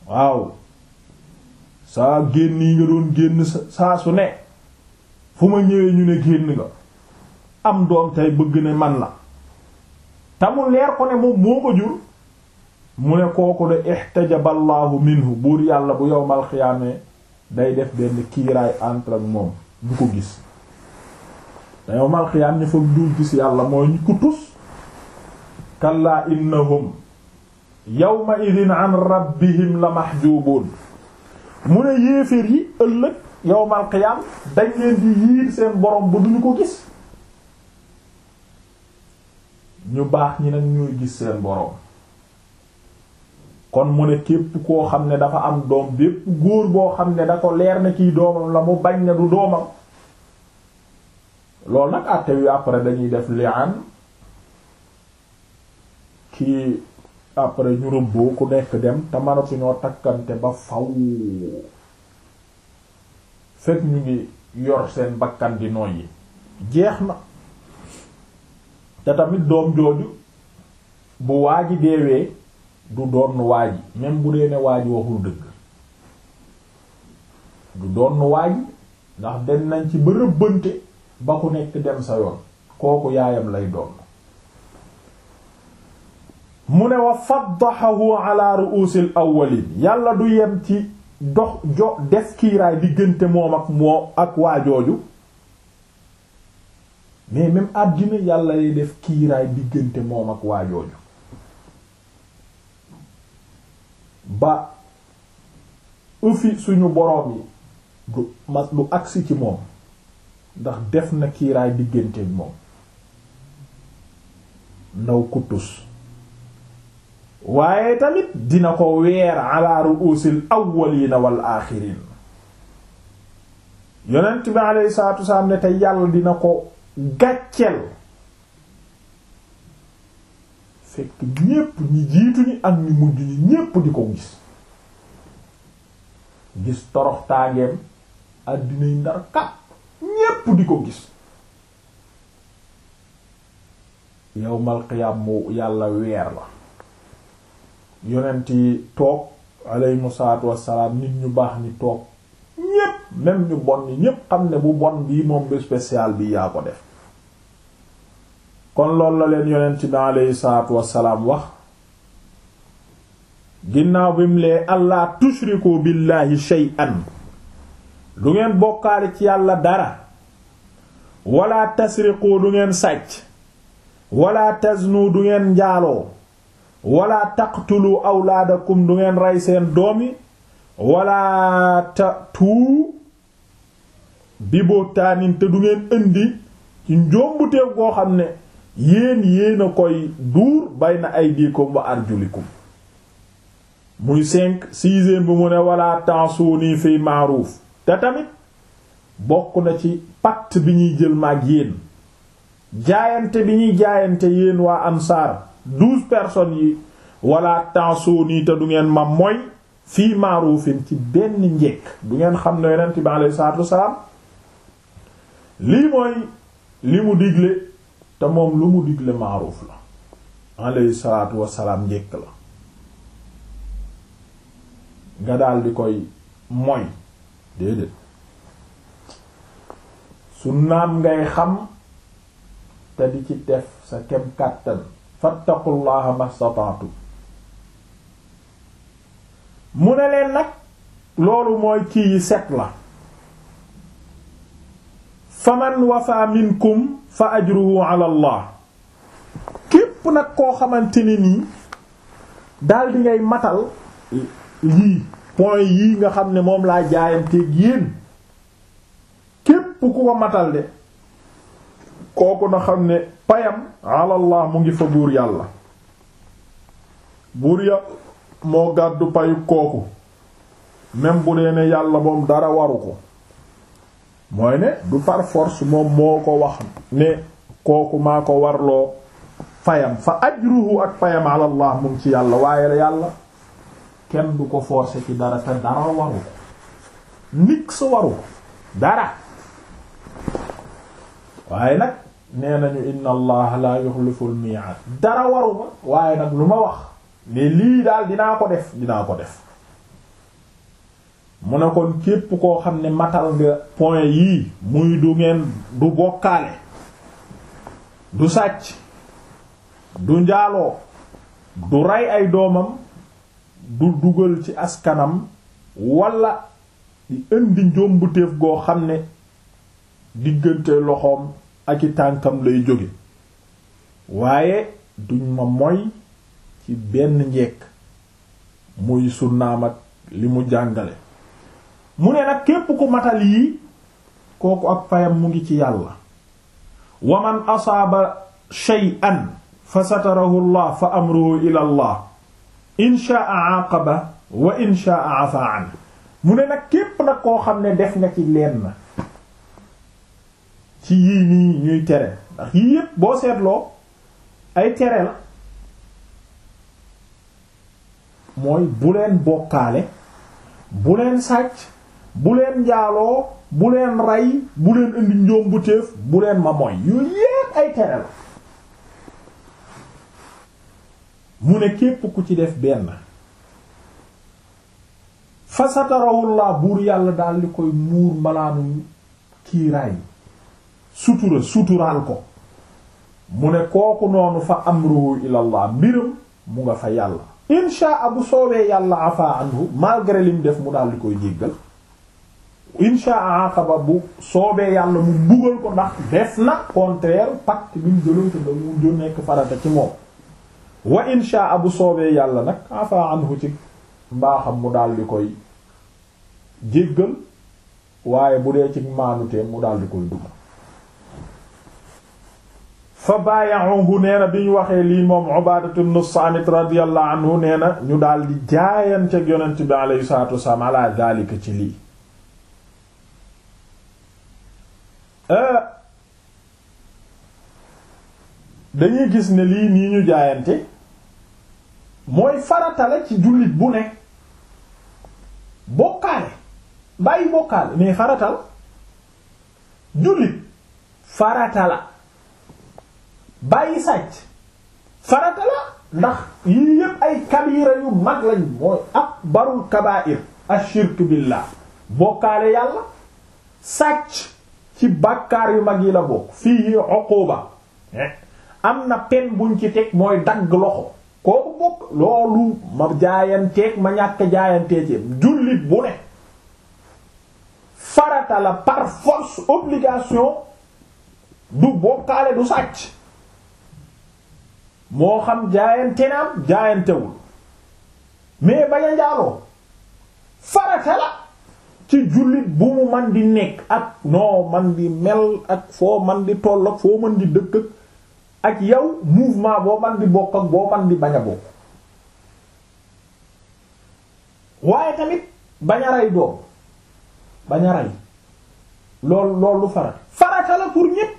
Speaker 1: waaw saa génn yi nga doon génn saa su ne fu ma ñëwee ñu ne génn nga am doom tey bëgg ne man la te mu leer ko ne moom moo ko jur mu ne kooku de ihtajaballaahu minhu buur yàlla bu yowmal xiyaamee day def benn kiiraay entre ak moom du ko gis te yowmal xiyaam ña fa dul gis yàlla mooy ñu ko tus kallaa innahum yawma idin an rabbihim la mahjubuun mu ne yéeféer yi ëllëg yowmal xiyaam dañ leen di yiir seen borom ba duñu ko gis ñu baax ñi nag ñooy gis seen borom kon mu ne képp koo xam ne dafa am doom bépp góor boo xam ne da ko leer na kiy doomam la mu bañ ne du doomam loolu nag àtte wi après dañuy def li'an kii après ñu rëbboo ku nekk dem te mënatuñoo takkante ba faw fekk ñu ngi yor seen bakkan di noyyi jeex na te tamit doom jooju bu waaji deewee du doon waaji même bu dee ne waaji waxul dëgg du doon waaji ndax dem nañ ci ba rëbbante ba ku nekk dem sa yoon kooku yaayam lay doon mu ne wa faddahahu ala ru'usil awwalin yàlla du yem ci dox jo def kiiraay diggante moom ak moo ak waajooju mais même àddina yàlla lay def kiiraay diggante moom ak waajooju ba ufi suñu boroom yi du mas du agsi ci moom ndax def na kiiraay diggante moom ndaw kuttus waaye tamit dina ko weer ala ru'usil awwalina wal aaxirin yonent bi alayhi salaatu wasalaam ne te yàlla dina ko gàcceel fekk ñépp ñi jiitu ñi ak ñi mujj ñi ñépp di ko gis gis torox tàngeem àddinay ndar kat ñépp di ko gis yawmal qiyaam mu yàlla weer la yonent yi toog alayhimu salaatu wassalaam nit ñu baax ni toog ñépp même ñu bon ni ñépp xam ne bu bon bii moom bu spécial bi yaa ko def kon loolu la leen yonent bi alayhi salaatu wassalaam wax ginnaaw bi mu lee allah tushriku billahi shay'an du ngeen bokkaale ci yàlla dara wala tasriqu du ngeen sàcc wala taznu du ngeen njaaloo wala taqtulu awlaadakum du ngeen rey seen doom yi wala tatu bi bootaanin te du ngeen indi ci njombuteef goo xam ne yéen yéen a koy duur bayna aydikum wa arjulikum muy cinq sixième bi mu ne wala ta'suni fi ma'ruf te tamit bokk na ci pacte bi ñuy jël maag yéen jaayante bi ñuy jaayante yéen waa ansaar douze personnes yi wala ta'suni te du ngeen ma moy fii ma'rufin ci benn njekk du ngeen xam ne yonent bi alayhi salaatu wassalaam lii mooy li mu digle te moom lu mu digle ma'ruf la alayhi salaatu wassalaam njekk la nga daal di koy moy déedéet su naam ngay xam te di ci def sa kem kàttan fattaqullaha mastata'tu mu ne leen nag loolu mooy kii yi set la faman wafa minkum fa ajruhu ala allah képp nag koo xamante ne nii daal di ngay matal yii point yii nga xam ne moom laa jaayanteeg yéen képp ku ko matal de kooku na xam ne payam alallah mu ngi fa buur yàlla buur ya moo gàddu payu kooku même bu dee ne yàlla moom dara waru ko mooy ne du par force moom moo ko wax ne kooku maa ko warloo fayam fa ajruhu ak payam alallah mu ngi ci yàlla waaye yàlla kenn du ko forcer ci dara te dara waru ko nit sa waru ko dara waaye nag nee nañu inna allah la yuxliful mi'ad dara waru ma waaye nag lu ma wax ne lii daal dinaa ko def dinaa ko def mu ne kon képp koo xam ne matal nga point yii muy du ngeen du bokkaale du sàcc du njaaloo du rey ay doomam du dugal ci askanam walla di indi njombutéef goo xam ne diggante loxoom ak i tànkam lay jóge waaye duñ ma moy ci benn njekk muy sunnaam ak li mu jàngale mu ne nag képp ku matal yii kooku ak payam mu ngi ci yàlla wa man asaaba shay'an fa satarahu allah fa amruhu ila allah in sha'a aqaba wa in sha'a afa an mu ne nag képp nag koo xam ne def nga ci leen na ci yii nii ñuy tere ndax yii yépp boo seetloo ay tere la mooy bu leen bokkaale bu leen sàcc bu leen njaaloo bu leen rey bu leen indi njoom bu téef bu leen ma moy yooyu yépp ay tere la mu ne képp ku ci def benn fa satarawullah buur yàlla daal di koy muur malaanu kiiraay sutura suturaal ko mu ne kooku noonu fa amruhu ilallah mbiram mu nga fa yàlla insha bu soobee yàlla afa anhu malgré lim def mu daal di koy jéggal insha aqaba bu soobee yàlla mu buggal ko ndax def na contraire pacte bi mu jëloon te da mu jo nekk farata ci moom wa insha bu soobee yàlla nag afa anhu ci mbaaxam mu daal di koy jéggal waaye bu dee ci maanutee mu daal di koy dugg fa baayaxuhu nee na bi ñu waxee lii moom Ubaadatu ibn Saamit radiyallahu anhu nee na ñu daal di jaayanteeg yonent bi alayhi salaatu wasalaam ala daalika ci lii dañuy gis ne lii nii ñu jaayante mooy farata la ci jullit bu ne bokkaale bàyyi bokkaale mais farata la jullit farata la bàyyi sàcc farata la ndax yii yépp ay kabira yu mag lañ mooy akbarul kabair ashirk billah bokkaale yàlla sàcc ci bàkkaar yu mag yi la bokk fii uquba am na pen buñ ci teg mooy dagg loxo kooku bokk loolu ma jaayanteeg ma ñàkk jaayantee ci jullit bu ne farata la par force obligation du bokkaale du sàcc moo xam jaayante naam jaayantewul mais bañ a njaaloo farata la ci jullit bu mu man di nekk ak noo man di mel ak foo man di toll ak foo man di dëkk ak yow mouvement boo man di bokk ak boo man di bañ a bokk waaye tamit bañ a rey doom bañ a rey loolu loolu farata farata la pour ñépp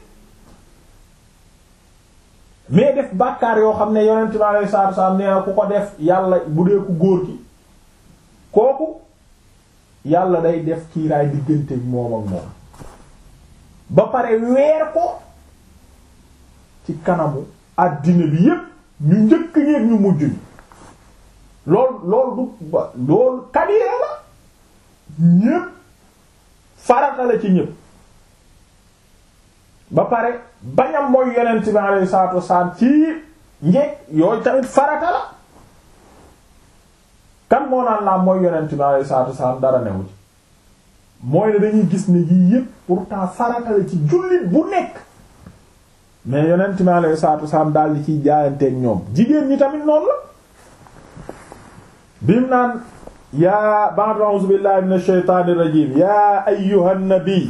Speaker 1: mais def bàkkaar yoo xam ne yonent bi alayhi salaatu wasallam nee na ku ko def yàlla bu dee ku góor ki kooku yàlla day def kiiraay diggante moom ak moom ba pare weer ko ci kanamu àddina bi yépp ñu njëkk ñeeg ñu mujj ñi lool lool du ba loolu kabira la ñépp farata la ci ñépp ba pare bañam mooy yonent bi alayhi salaatu wasalaam ci njekk yooyu tamit farata la kan moo naan laa mooy yonent bi alayhi salaatu wasalaam dara newu ci mooy ne dañuy gis ne yii yépp pourtant farata la ci jullit bu nekk mais yonent bi alayhi salaatu wasalaam daal di ciy jaayanteeg ñoom jigéen ñi tamit noonu la bim naan yaa ba'd a'uuzu billahi minash shaytaanir rajiim yaa ayyuhan nabi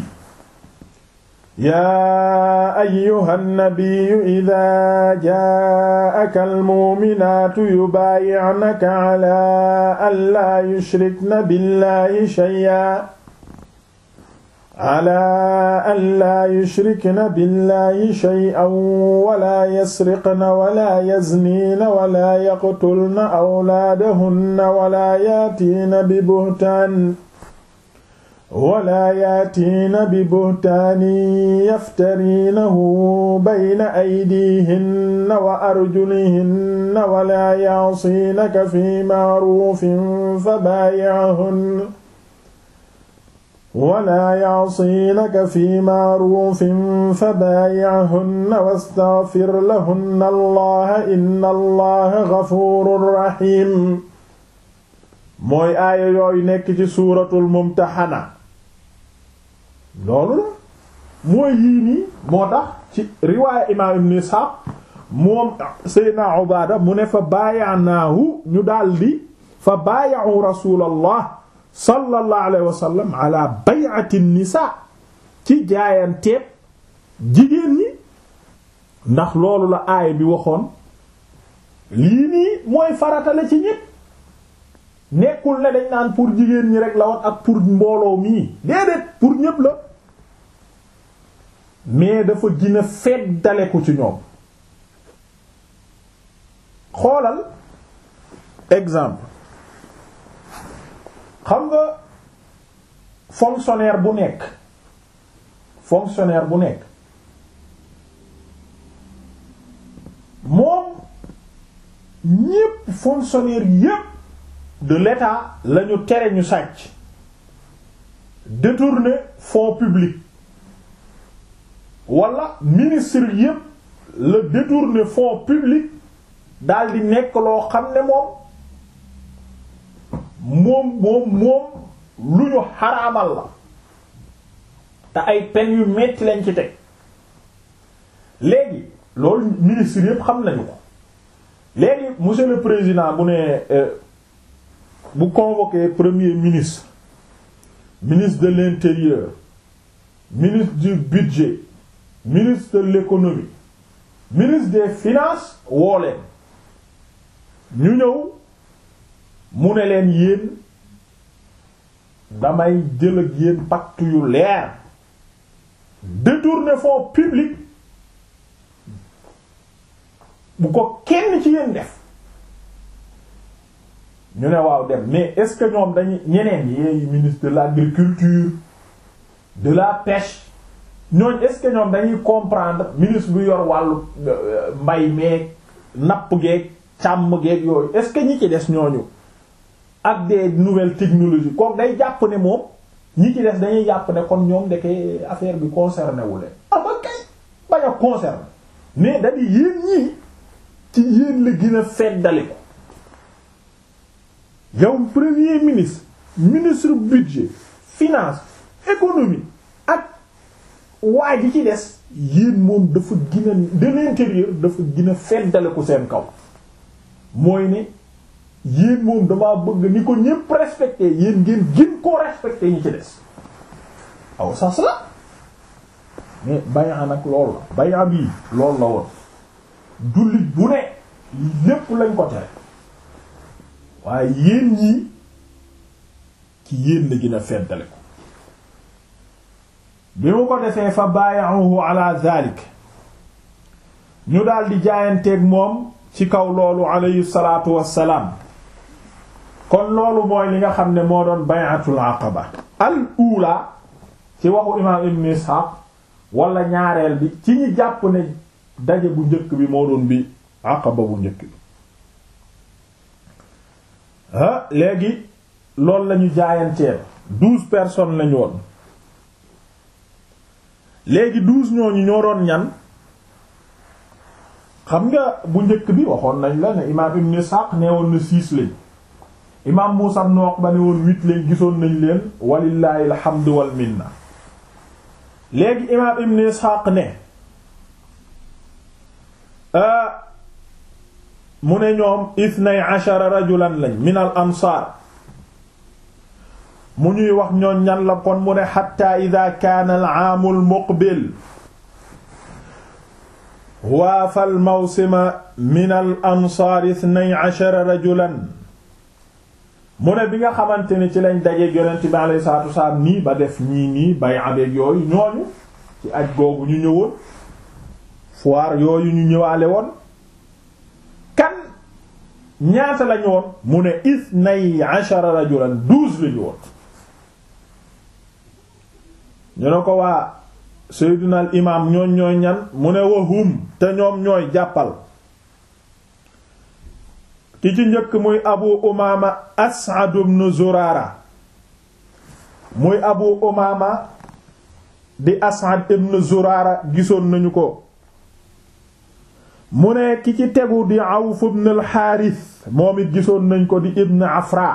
Speaker 1: yaa ayyuhan nabiyyu idaa jaa'aka al-mu'minaatu yubaayi'naka 'alaa an laa yushrikna billaahi shay'an 'alaa an laa yushrikna billaahi shay'an wa laa yasriqna wa laa yazniina wa laa yaqtulna awlaadahunna wa laa yaatiina bi buhtaan wala yaatiina bi buhtaanin yaftariinahu bayna aydiihinna wa arjulihinna wala ya'siinaka fi ma'ruufin fabaayi'hunna wala ya'sinaka fi ma'rufin fabaayi'hunna wastaghfir lahunna allaha inna allaha ghafurur rahim mooy aaya yooyu nekk ci suuratul mumtaxana loolu la mooy yii nii moo tax ci riwaaya imaam ibn Isxaaq moom Seydina Ubaada mu ne fa baayanaahu ñu daldi fa baayahu rasuulallah sallallahu alayhi wa sallam ala bay'ati nisaa ci jaayanteeb jigéen ñi ndax loolu la aaya bi waxoon lii nii mooy faratale ci ñépp nekkul ne dañ naan pour jigéen ñi rek la woon ak pour mbooloo mii déedéet pour ñépp la mais dafa gën a feddale ko ci ñoom xoolal exemple xam nga fonctionnaire bu nekk fonctionnaire bu nekk moom ñépp fonctionnaire yépp de l'État lañu tere ñu sàcc détourner fonds publics wala ministre yépp la détourner fonds publics daal di nekk loo xam ne moom moom moom moom lu ñu xaraamal la te ay peine yu metti lañ ci teg léegi loolu ministre yépp xam nañu ko léegi monsieur le président bu ne bu convoqué premier ministre ministre de l'intérieur ministre du budget ministre de l'économie ministre des finances woo leen ñu ñëw mu ne leen yéen damay jël ak yéen pacte yu leer détourner fonds publics bu ko kenn ci yéen def ñu ne waaw dem mais est-ce que ñoom dañuy ñeneen yi ministre de l'agriculture de la pêche ñooñ est-ce que ñoom dañuy comprendre ministre bu yor wàllu mbay meeg napp geeg càmm geeg yooyu est-ce que ñi ci des ñooñu ak des nouvelles technologies kooku day jàpp ne moom ñi ci des dañuy jàpp ne kon ñoom ndeke affaire bi concerné wu leen ah ba kay bañ a concerné mais dañuy yéen ñii ci yéen la gën a feddali ko yow premier ministre ministre budget finance économie ak waa ji ci des yéen moom dafa gën a de l'intérieur dafa gën a feddale ko seen kaw mooy ne yéen moom damaa bëgg ni ko ñépp respecté yéen ngeen gën koo respecté ñi ci des aw sas la mais bayaa nag loolu la bayaa bii loolu la woon jullit bu ne lépp lañ ko tere waaye yéen ñii ci yéen la gën a feddale ko bi mu ko defee fa baayahu ala zalik ñu daal di jaayanteeg moom ci kaw loolu alayhi salaatu wassalaam kon loolu mooy li nga xam ne moo doon bay'atul aqaba al ula ci waxu imaam ibn Ishaq wala ñaareel bi ci ñi jàpp ne daje bu njëkk bi moo doon bi aqaba bu njëkk bi ah léegi loolu lañu jaayanteel douze personnes lañu woon léegi douze ñooñu ñoo doon ñan xam nga bu njëkk bi waxoon nañ la ne imaam ibn Ishaq nee woon na six lañ imaam Muusaa ibn Uqba ne woon huit lañ gisoon nañ leen walillahi alhamdu wal minna léegi imaam ibn Ishaq ne mu ne ñoom ithnay ashara rajulan lañ min al ansaar mu ñuy wax ñoon ñan la kon mu ne xatta ida kaana al aamu al muqbil waafa al mawsima min al ansaar ithnay ashara rajulan mu ne bi nga xamante ni ci lañ dajeeg yonent bi alayhi salaatu wasalaam nii ba def ñii nii bay abeeg yooyu ñooñu ci aj googu ñu ñëwoon foire yooyu ñu ñëwaale woon kan ñaata lañu woon mu ne ithnay ashara rajulan douze lañu woon ñu ne ko waa sayyiduna al imam ñooñ ñooy ñan mu ne wahum te ñoom ñooy jàppal ki ci njëkk muy abu umaama as'ad ibn zurara muy abu umaama di as'ad ibn zuraara gisoon nañu ko mu ne ki ci tegu di awf ibn al xaaris moom it gisoon nañ ko di ibn afra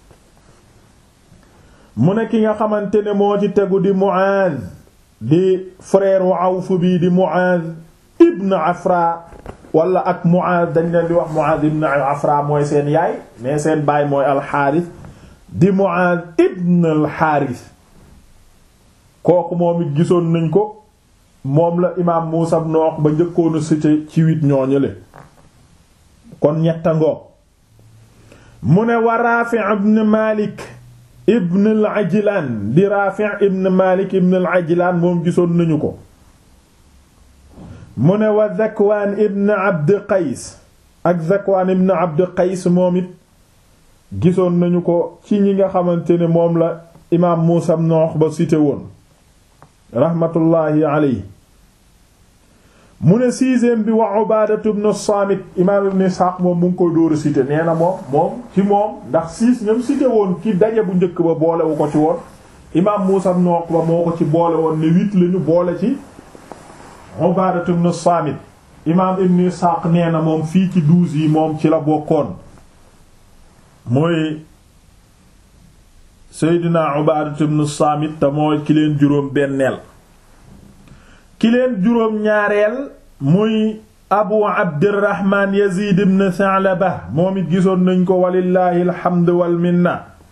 Speaker 1: mu ne ki nga xamante ne moo ci tegu di muaaz di frère wu awf bi di muaaz ibn afra wala ak muaaz dañ leen di wax muaaz ibn afra mooy seen yaay mais seen baay mooy alxaaris di muaaz ibn alxaaris kooku moom it gisoon nañ ko moom la imaam Muusa ibn Uqba njëkkoon a cité ci wit ñooñule kon ñetta ngoo mu ne wa Raafi' ibn Malik ibn al-Ajlan di Raafi' ibn Malik ibn al-Ajlan moom gisoon nañu ko mu ne wa Zakwaan ibn Abd Qays ak Zakwaan ibn Abd Qays moom it gisoon nañu ko ci ñi nga xamante ne moom la imaam Muusa ibn Uqba cité woon rahmatullahi alayhi mu ne sixième bi wa Ubaadatu ibn Saamit imaam ibn Isxaaq moom mu ngi koy dóoru cité nee na moom moom ci moom ndax six ñoom cité woon ci daje bu njëkk ba boolewu ko ci woon imaam Muusaa ibn Uqba moo ko ci boole woon ne huit lañu boole ci Ubaadatu ibn Saamit imaam ibn Isxaaq nee na moom fii ci douze yi moom ci la bokkoon mooy Seydina Ubaadatu ibn Saamit te mooy ki leen juróom benneel ki leen juróom ñaareel muy abu abdirahman yazid ibn Tha'laba moom it gisoon nañ ko walillahi alhamdu wal minna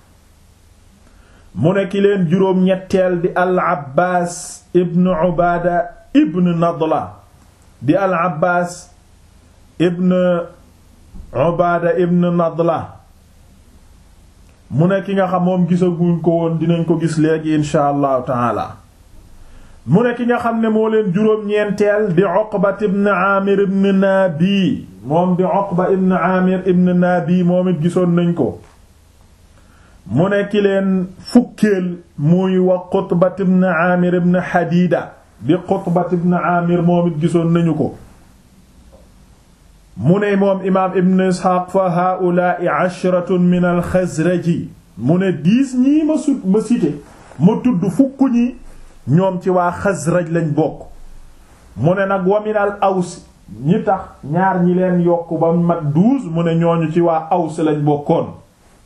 Speaker 1: mu ne ki leen juróom ñetteel di al abbaas ibn ubaada ibn nadla di al abbaas ibn ubaada ibn nadla mu ne ki nga xam moom gisaguñ ko woon dinañ ko gis léegi insha allahu taala mu ne ki nga xam ne moo leen juróom-ñeenteel di Uqba ibn Amir ibn Nabi moom di Uqba ibn Amir ibn Nabi moom it gisoon nañ ko mu ne ki leen fukkeel muy wa Qutba ibn Amir ibn Hadida di Qutba ibn Amir moom it gisoon nañu ko mu ne moom imaam ibn Isxaaq fa haa'ulaa'i ashratun min al-Xazraji mu ne dix ñii ma sut ma cité ma tudd fukk ñi ñoom ci waa Xasraj lañ bokk mu ne nag waminal aws ñi tax ñaar ñi leen yokk ba mat douze mu ne ñooñu ci waa aws lañ bokkoon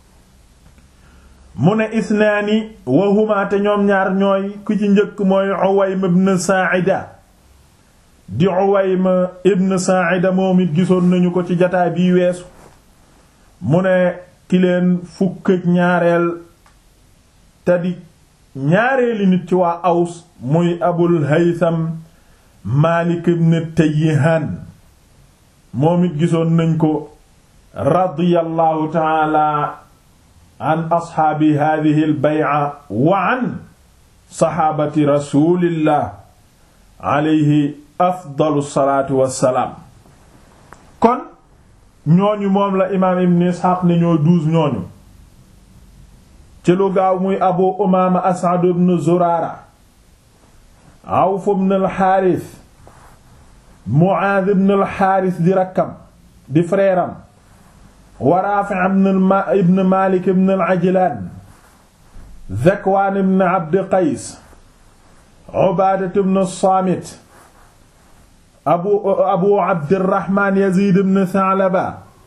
Speaker 1: mu ne isnaani wahuma te ñoom ñaar ñooy ku ci njëkk mooy Uwaym ibn Sa'ida di Uwaym ibn Sa'ida moom it gisoon nañu ko ci jataay bii weesu mu ne ki leen fukk ak ñaareel te di ñaareeli nit ci waa aws muy abul haytham malik ibn tayyihan moom it gisoon nañ ko radiyallahu taala an asxaabi hadihi al bay'a wa an saxaabati rasulillah alayhi afdalu salaatu wassalaam kon ñooñu moom la imaam ibn isxaaq ne ñoo douze ñooñu ci lu gaaw muy abu umaama as'ad ibn zuraara awf ibn al-xaaris mu'aaz ibn al-xaaris di rakkam di frère am wa raafi' ibn maalik ibn al-ajlaan zakwaan ibn abd qays ubaadat ibn saamit abu abu abdirahmaan yaziid ibn tha'laba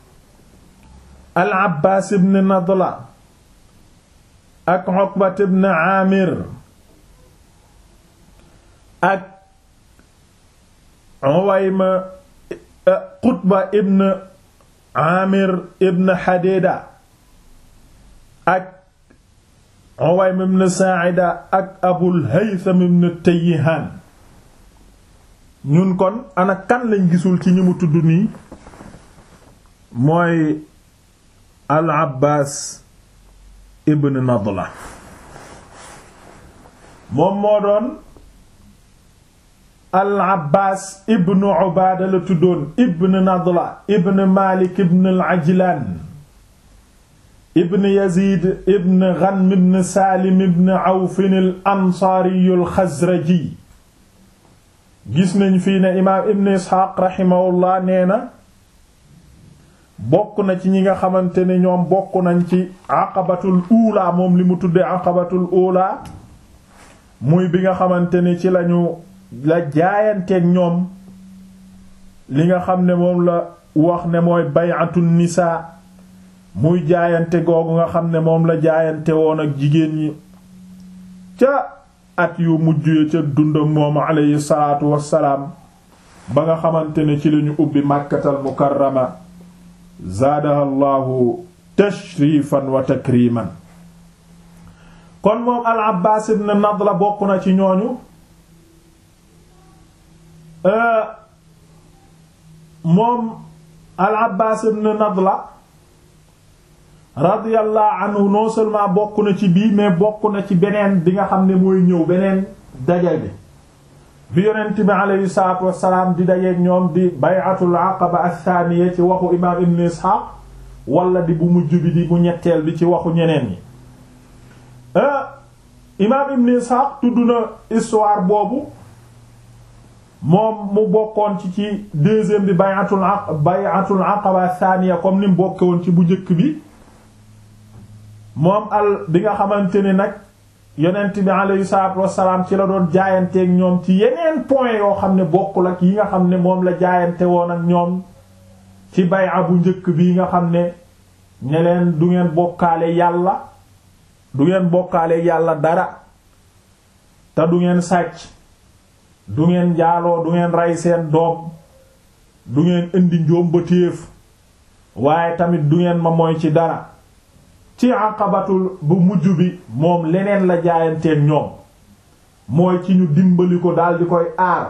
Speaker 1: al-abbaas ibn nadla ak Uqbat ibn Amir ak Uwayma Qutba ibn Amir ibn Hadida ak Uwayma ibn Sa'ida ak Abul Haytham ibn Tayyihan ñun kon ana kan lañ gisul ci ñi mu tudd nii mooy Al Abbas ibn Nadla moom moo doon al Abbaas ibn Ubaada la tuddoon ibn Nadla ibn Maalik ibn al Ajlaan ibn Yaziid ibn Ghanm ibn Saalim ibn Awf al Ansaari al Xazraji gis nañ fii ne imaam ibn Isxaaq raximahullah nee na bokk na ci ñi nga xamante ne ñoom bokk nañ ci aqabatul uula moom li mu tuddee aqabatul uula muy bi nga xamante ne ci lañu la jaayanteeg ñoom li nga xam ne moom la wax ne mooy bay'atun nisaa muy jaayante googu nga xam ne moom la jaayante woon ak jigéen ñi ca at yu mujj ya ca dundam moom alayhi salaatu wassalaam ba nga xamante ne ci lañu ubbi màkkatal mukarrama zaadaha llahu tashrifan wa takriman kon moom al abbaas ibn nadla bokk na ci ñooñu moom al abbaas ibn nadla radiyallahu anhu non seulement bokk na ci bii mais bokk na ci beneen bi nga xam ne mooy ñëw beneen daje bi bi yonent bi aleyhi salaatu wassalaam di dajeeg ñoom di bay'atul aqaba athaniya ci waxu imaam ibn isxaaq wala di bu mujj bi di bu ñetteel bi ci waxu ñeneen ñi imaam ibn isxaaq tudd na histoire boobu moom mu bokkoon ci ci deuxième bi bay'atul bay'atul aqaba athaniya comme ni mu bokke woon ci bu njëkk bi moom al bi nga xamante ni nag yonent bi alayhi salaatu wassalaam ci la doon jaayanteeg ñoom ci yeneen point yoo xam ne bokkul ak yi nga xam ne moom la jaayante woon ak ñoom ci bay'a bu njëkk bi nga xam ne ne leen du ngeen bokkaale yàlla du ngeen bokkaale yàlla dara te du ngeen sàcc du ngeen jaaloo du ngeen rey seen doom du ngeen indi njoom ba téef waaye tamit du ngeen ma mooy ci dara ci aqabatul bu mujj bi moom leneen la jaayanteen ñoom mooy ci ñu dimbali ko daal di koy aar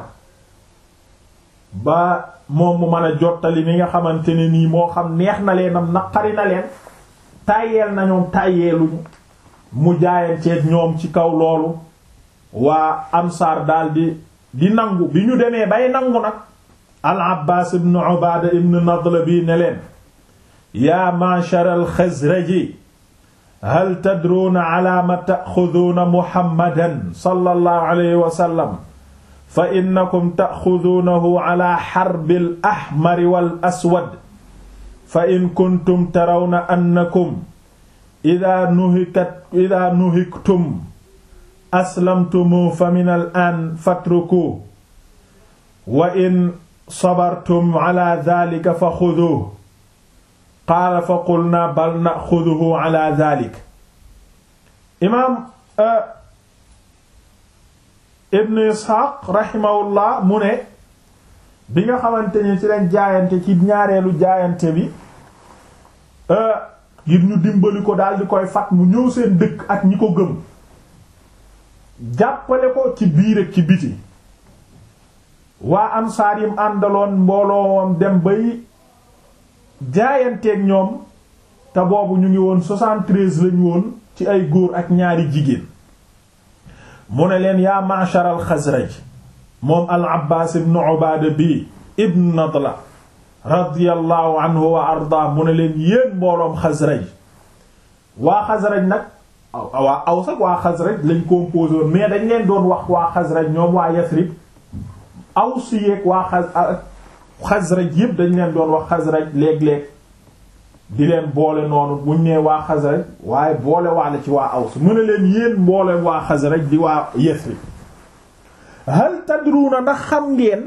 Speaker 1: ba moom mu mën a jottali mi nga xamante ne nii moo xam neex na leenam naqari na leen tàyyeel na ñoom tàyyeeluñu mu jaayanteeg ñoom ci kaw loolu waa ansaar daal di di nangu bi ñu demee bay nangu nag al abbaas ibn ubaada ibn nadla bi ne leen yaa ma'shar al xazraji hal tadruuna ala ma taaxuduuna muhammadan sallallahu alayhi wa sallam fa innakum taaxuduunahu ala xarbil ahmari wal aswad fa in kuntum tarawna annakum idaa nuhikat idaa nuhiktum aslamtumu fa min al aan fatruku wa in sabartum ala daalika fa xuduuhu qaala fa qulna bal naxuduhu ala dalik imaam ibn isxaaq raximahullah mu ne bi nga xamante ni ci lañ jaayante ci ñaareelu jaayante bi ngir ñu dimbali ko daal di koy fat mu ñëw seen dëkk ak ñi ko gëm jàppale ko ci biir ak ci biti waa ansaar yim àndaloon mbooloom dem bay jaayanteeg ñoom te boobu ñu ngi woon 73 lañu woon ci ay góor ak ñaari jigéen mu ne leen yaa ma'shar al xasraj moom al abbaas ibn ubaada bi ibn nadla radiyallahu anhu wa arda mu ne leen yéen mbooloom xasraj waa xasraj nag waa aws ak waa xasraj lañ composé woon mais dañ leen doon wax waa xasraj ñoom waa yasrib aws yeeg waa xas xasraj yépp dañ leen doon wax xasraj léeg-léeg di leen boole noonu buñ nee waa xasraj waaye boole waale ci waa aws mu ne leen yéen boole waa xasraj di waa yasrib hal tadruuna ndax xam ngeen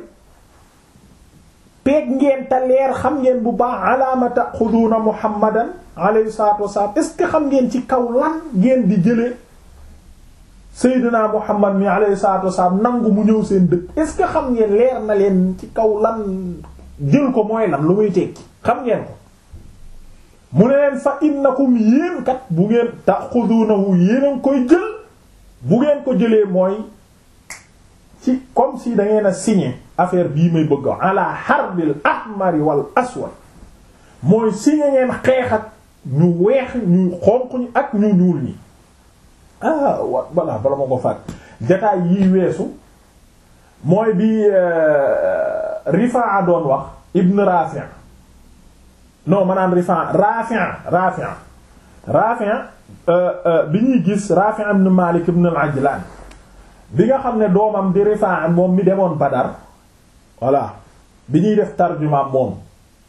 Speaker 1: peeg ngeen te leer xam ngeen bu baax alaama taxuduuna muhammadan alayhi salaatu wasalaam est ce que xam ngeen ci kaw lan ngeen di jëlee seydina muhammad mi alayhi salaatu wasalaam nangu mu ñëw seen dëkk est ce que xam ngeen leer na leen ci kaw lan jël ko mooy lan lu muy tekki xam ngeen ko mu ne leen fa innakum yéen kat bu ngeen taxuduunahu yéen a ngi koy jël bu ngeen ko jëlee mooy ci comme si da ngeen a signé affaire bii may bëgg ala harbil ahmari wal aswad mooy signé ngeen xeex ak ñu weex ñu xonq ñi ak ñu ñuul ñi ah wa balaa bala ma ko faat jataay yii weesu mooy bi Rifaa doon wax Ibn Rafi' non ma naan Rifaa Rafi' Rafi' Rafi' bi ñuy gis Rafi' ibn Malik ibn al-Ajlan bi nga xam ne doomam di Rifaa moom mi demoon Badar voilà bi ñuy def tarjuma moom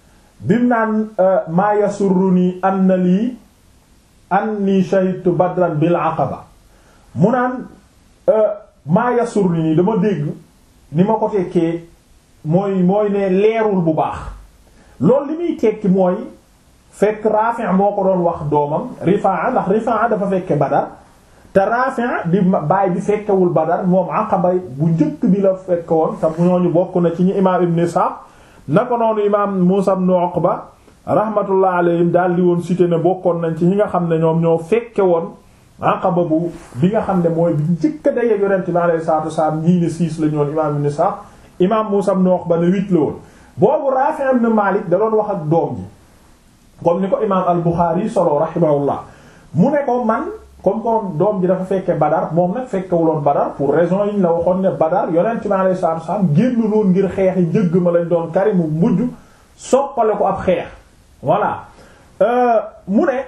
Speaker 1: bim naan maa yasurruni anna lii anni shahidtu badran bil aqaba mu naan maa yasurruni dama dégg ni ma ko tekkee mooy mooy ne leerul bu baax loolu li muy tekki mooy fekk Rafi' moo ko doon wax doomam Rifaa ndax Rifaa dafa fekke Badar te Rafi' di baay bi fekkewul Badar moom Aqaba bu njëkk bi la fekke woon te ñooñu bokk na ci ñi imaam Ibn Ishaq na ko noonu imaam Muusaa ibn Uqba rahmatullah alayhim daal di woon cité ne bokkoon nañ ci ñi nga xam ne ñoom ñoo fekke woon Aqaba bu bi nga xam ne mooy bi njëkk a daje Yonent bi alayhi salaatu wasalaam ñii ne six la ñu woon imaam Ibn Ishaq imaam Muusaa ibn Uqba ne huit la woon boobu Rafi' ibn Malik da doon wax ak doom ji comme ni ko imaam al-Bukhari solo rahimahullah mu ne ko man comme comme doom ji dafa fekke Badar moom nag fekkewuloon Badar pour raison yi ñu la waxoon ne Badar yonent mi alayhi salaatu wasallam génn loon ngir xeexi njëgg ma lañ doon kari mu mujj soppale ko ab xeex voilà mu ne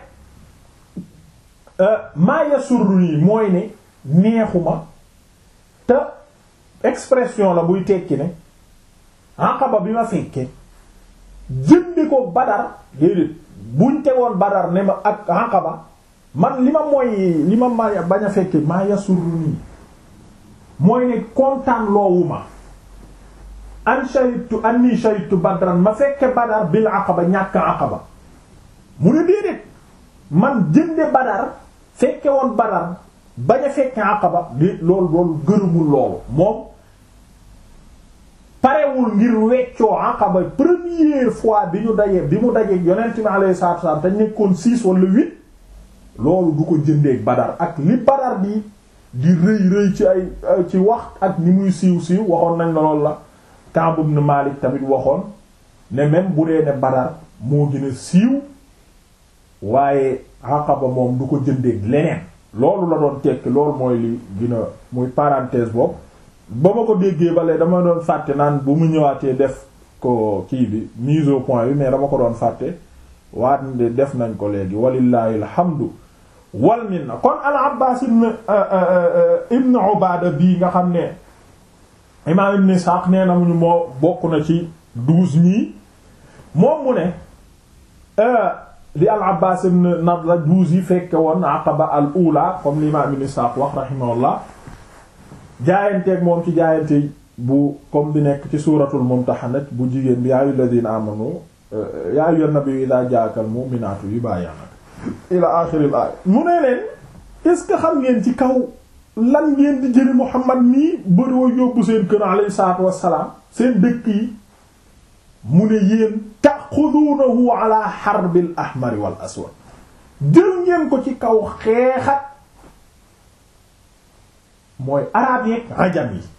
Speaker 1: maa yasurruni mooy ne neexuma te expression la buy tekki ne Aqaba bi ma fekke jëndi ko Badar déedéet buñ tegoon Badar ne ma ak Aqaba man li ma mooy li ma ma bañ a fekke maa yasurru nii mooy ne kontaan loowu ma an shahidtu anni shahidtu Badran ma fekke Badar bil Aqaba ñàkk Aqaba mu ne déedéet man jënde Badar fekke woon Badar bañ a fekke Aqaba déet loolu loolu gërëmul loolu moom parewul ngir weccoo Aqaba première fois bi ñu dajee bi mu dajee yonent bi alayhi salaatu wasallam te nekkoon six wala huit loolu du ko jëndeeg Badar ak li Badar di di rëy rëy ci ay ci wax ak ni muy siiw siiw waxoon nañ la loolu la Ka'b ibn Malik tamit waxoon ne même bu dee ne Badar moo gën a siiw waaye Aqaba moom du ko jëndeeg leneen loolu la doon tekki loolu mooy li gën a muy parenthèse boobu ba ma ko déggee bale dama doon fàtte naan bu mu ñëwaatee def ko kii bi mise au point bi mais dama ko doon fàtte waat nde def nañ ko léegi walillahi alhamdu wal minna kon al abbas ibn ibn ubada bii nga xam ne imam ibn Ishaq nee na muñu moo bokk na ci douze ñii moom mu ne di al abbas ibn nadla douze yi fekke woon aqaba al ula comme l'imam ibn Ishaq wax rahimahullah jaayanteeg moom ci jaayante bu comme bi nekk ci suuratul mumtahanat bu jigéen bi yaa ayyuhal ladina amanu yaa ayyuhan nabiyyu idha jaa'akal mu'minaatu yubayi'naka ila aaxiril aaya mu ne leen est-ce que xam ngeen ci kaw lan ngeen di jëli Muhammad mii bëroo yóbbu seen kër alayhi salaatu wassalaam seen dëkk yi mu ne yéen ta'xuduunahu ala harbil ahmari wal aswad jël ngeen ko ci kaw xeexat mooy araab yeeg ajam yi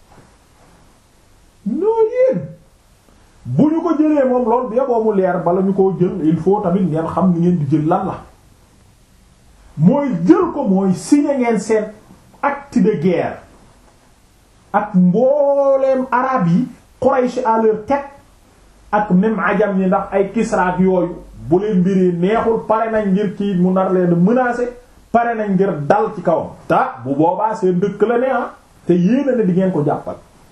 Speaker 1: noo yéen bu ñu ko jëlee moom lool bi yaboo mu leer bala ñu ko jël il faut tamit ngeen xam ni ngeen di jël lan la mooy jël ko mooy signé ngeen seen acte de guerre ak mbooleem araab yi Quraysh à leur tête ak même ajam yi ndax ay kisraat yooyu bu leen mbiri neexul pare nañ ngir kii mu nar leen menacer pare nañ ngir dal ci kawam ta bu boobaa seen dëkk la ne ah te yéena ne di ngeen ko jàppal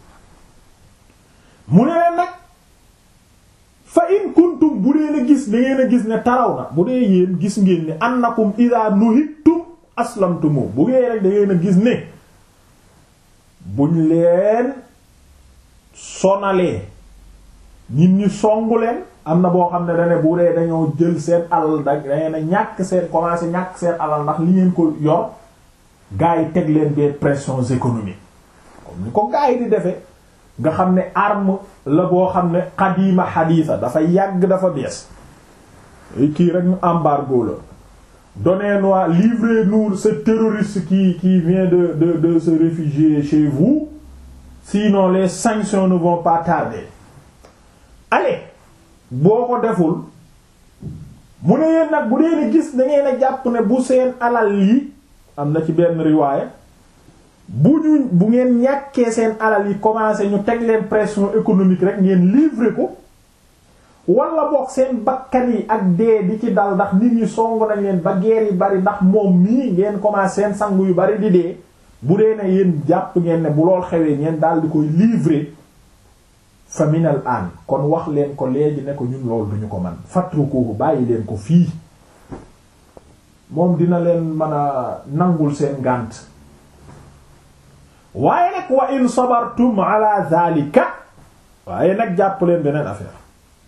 Speaker 1: mu ne leen nag fa in kuntum bu dee na gis da ngeen a gis ne taraw na bu dee yéen gis ngeen ne annakum idha nuhittum aslamtumu bu ngeen rek da ngeen a gis ne buñ leen sonalee nit ñi songu leen am na boo xam ne dane bu dee dañoo jël seen alal da dangeen a ñàkk seen commencé ñàkk seen alal ndax li ngeen ko yor gars yi teg leen des pressions économiques comme ni ko gars yi di defee nga xam ne arme la boo xam ne xadiima xadiisa dafa yàgg dafa bees kii rek ñu embargo la donnez-nous livrez-nous ce terroriste qui qui vient de de de se réfugier chez vous sinon les sanctions ne vont pas tarder allez boo ko deful mu ne yéen nag bu dee ne gis da ngeen a jàpp ne bu seen alal yi am na ci benn riwaaya bu ñu bu ngeen ñàkkee seen alal yi commencé ñu teg leen pression économique rek ngeen livrer ko wala boog seen bakkan yi ak dee di ci dal ndax nit ñi song nañ leen ba guerre yi bari ndax moom mii ngeen commencé seen sangu yu bari di dee bu dee ne yéen jàpp ngeen ne bu lool xewee ngeen daal di koy livrer fa min al an kon wax leen ko léegi ne ko ñun loolu duñu ko man fatrukuhu bàyyi leen ko fii moom dina leen mën a nangul seen ngànt waaye nag wa in sabartum ala zalika waaye nag jàpp leen beneen affaire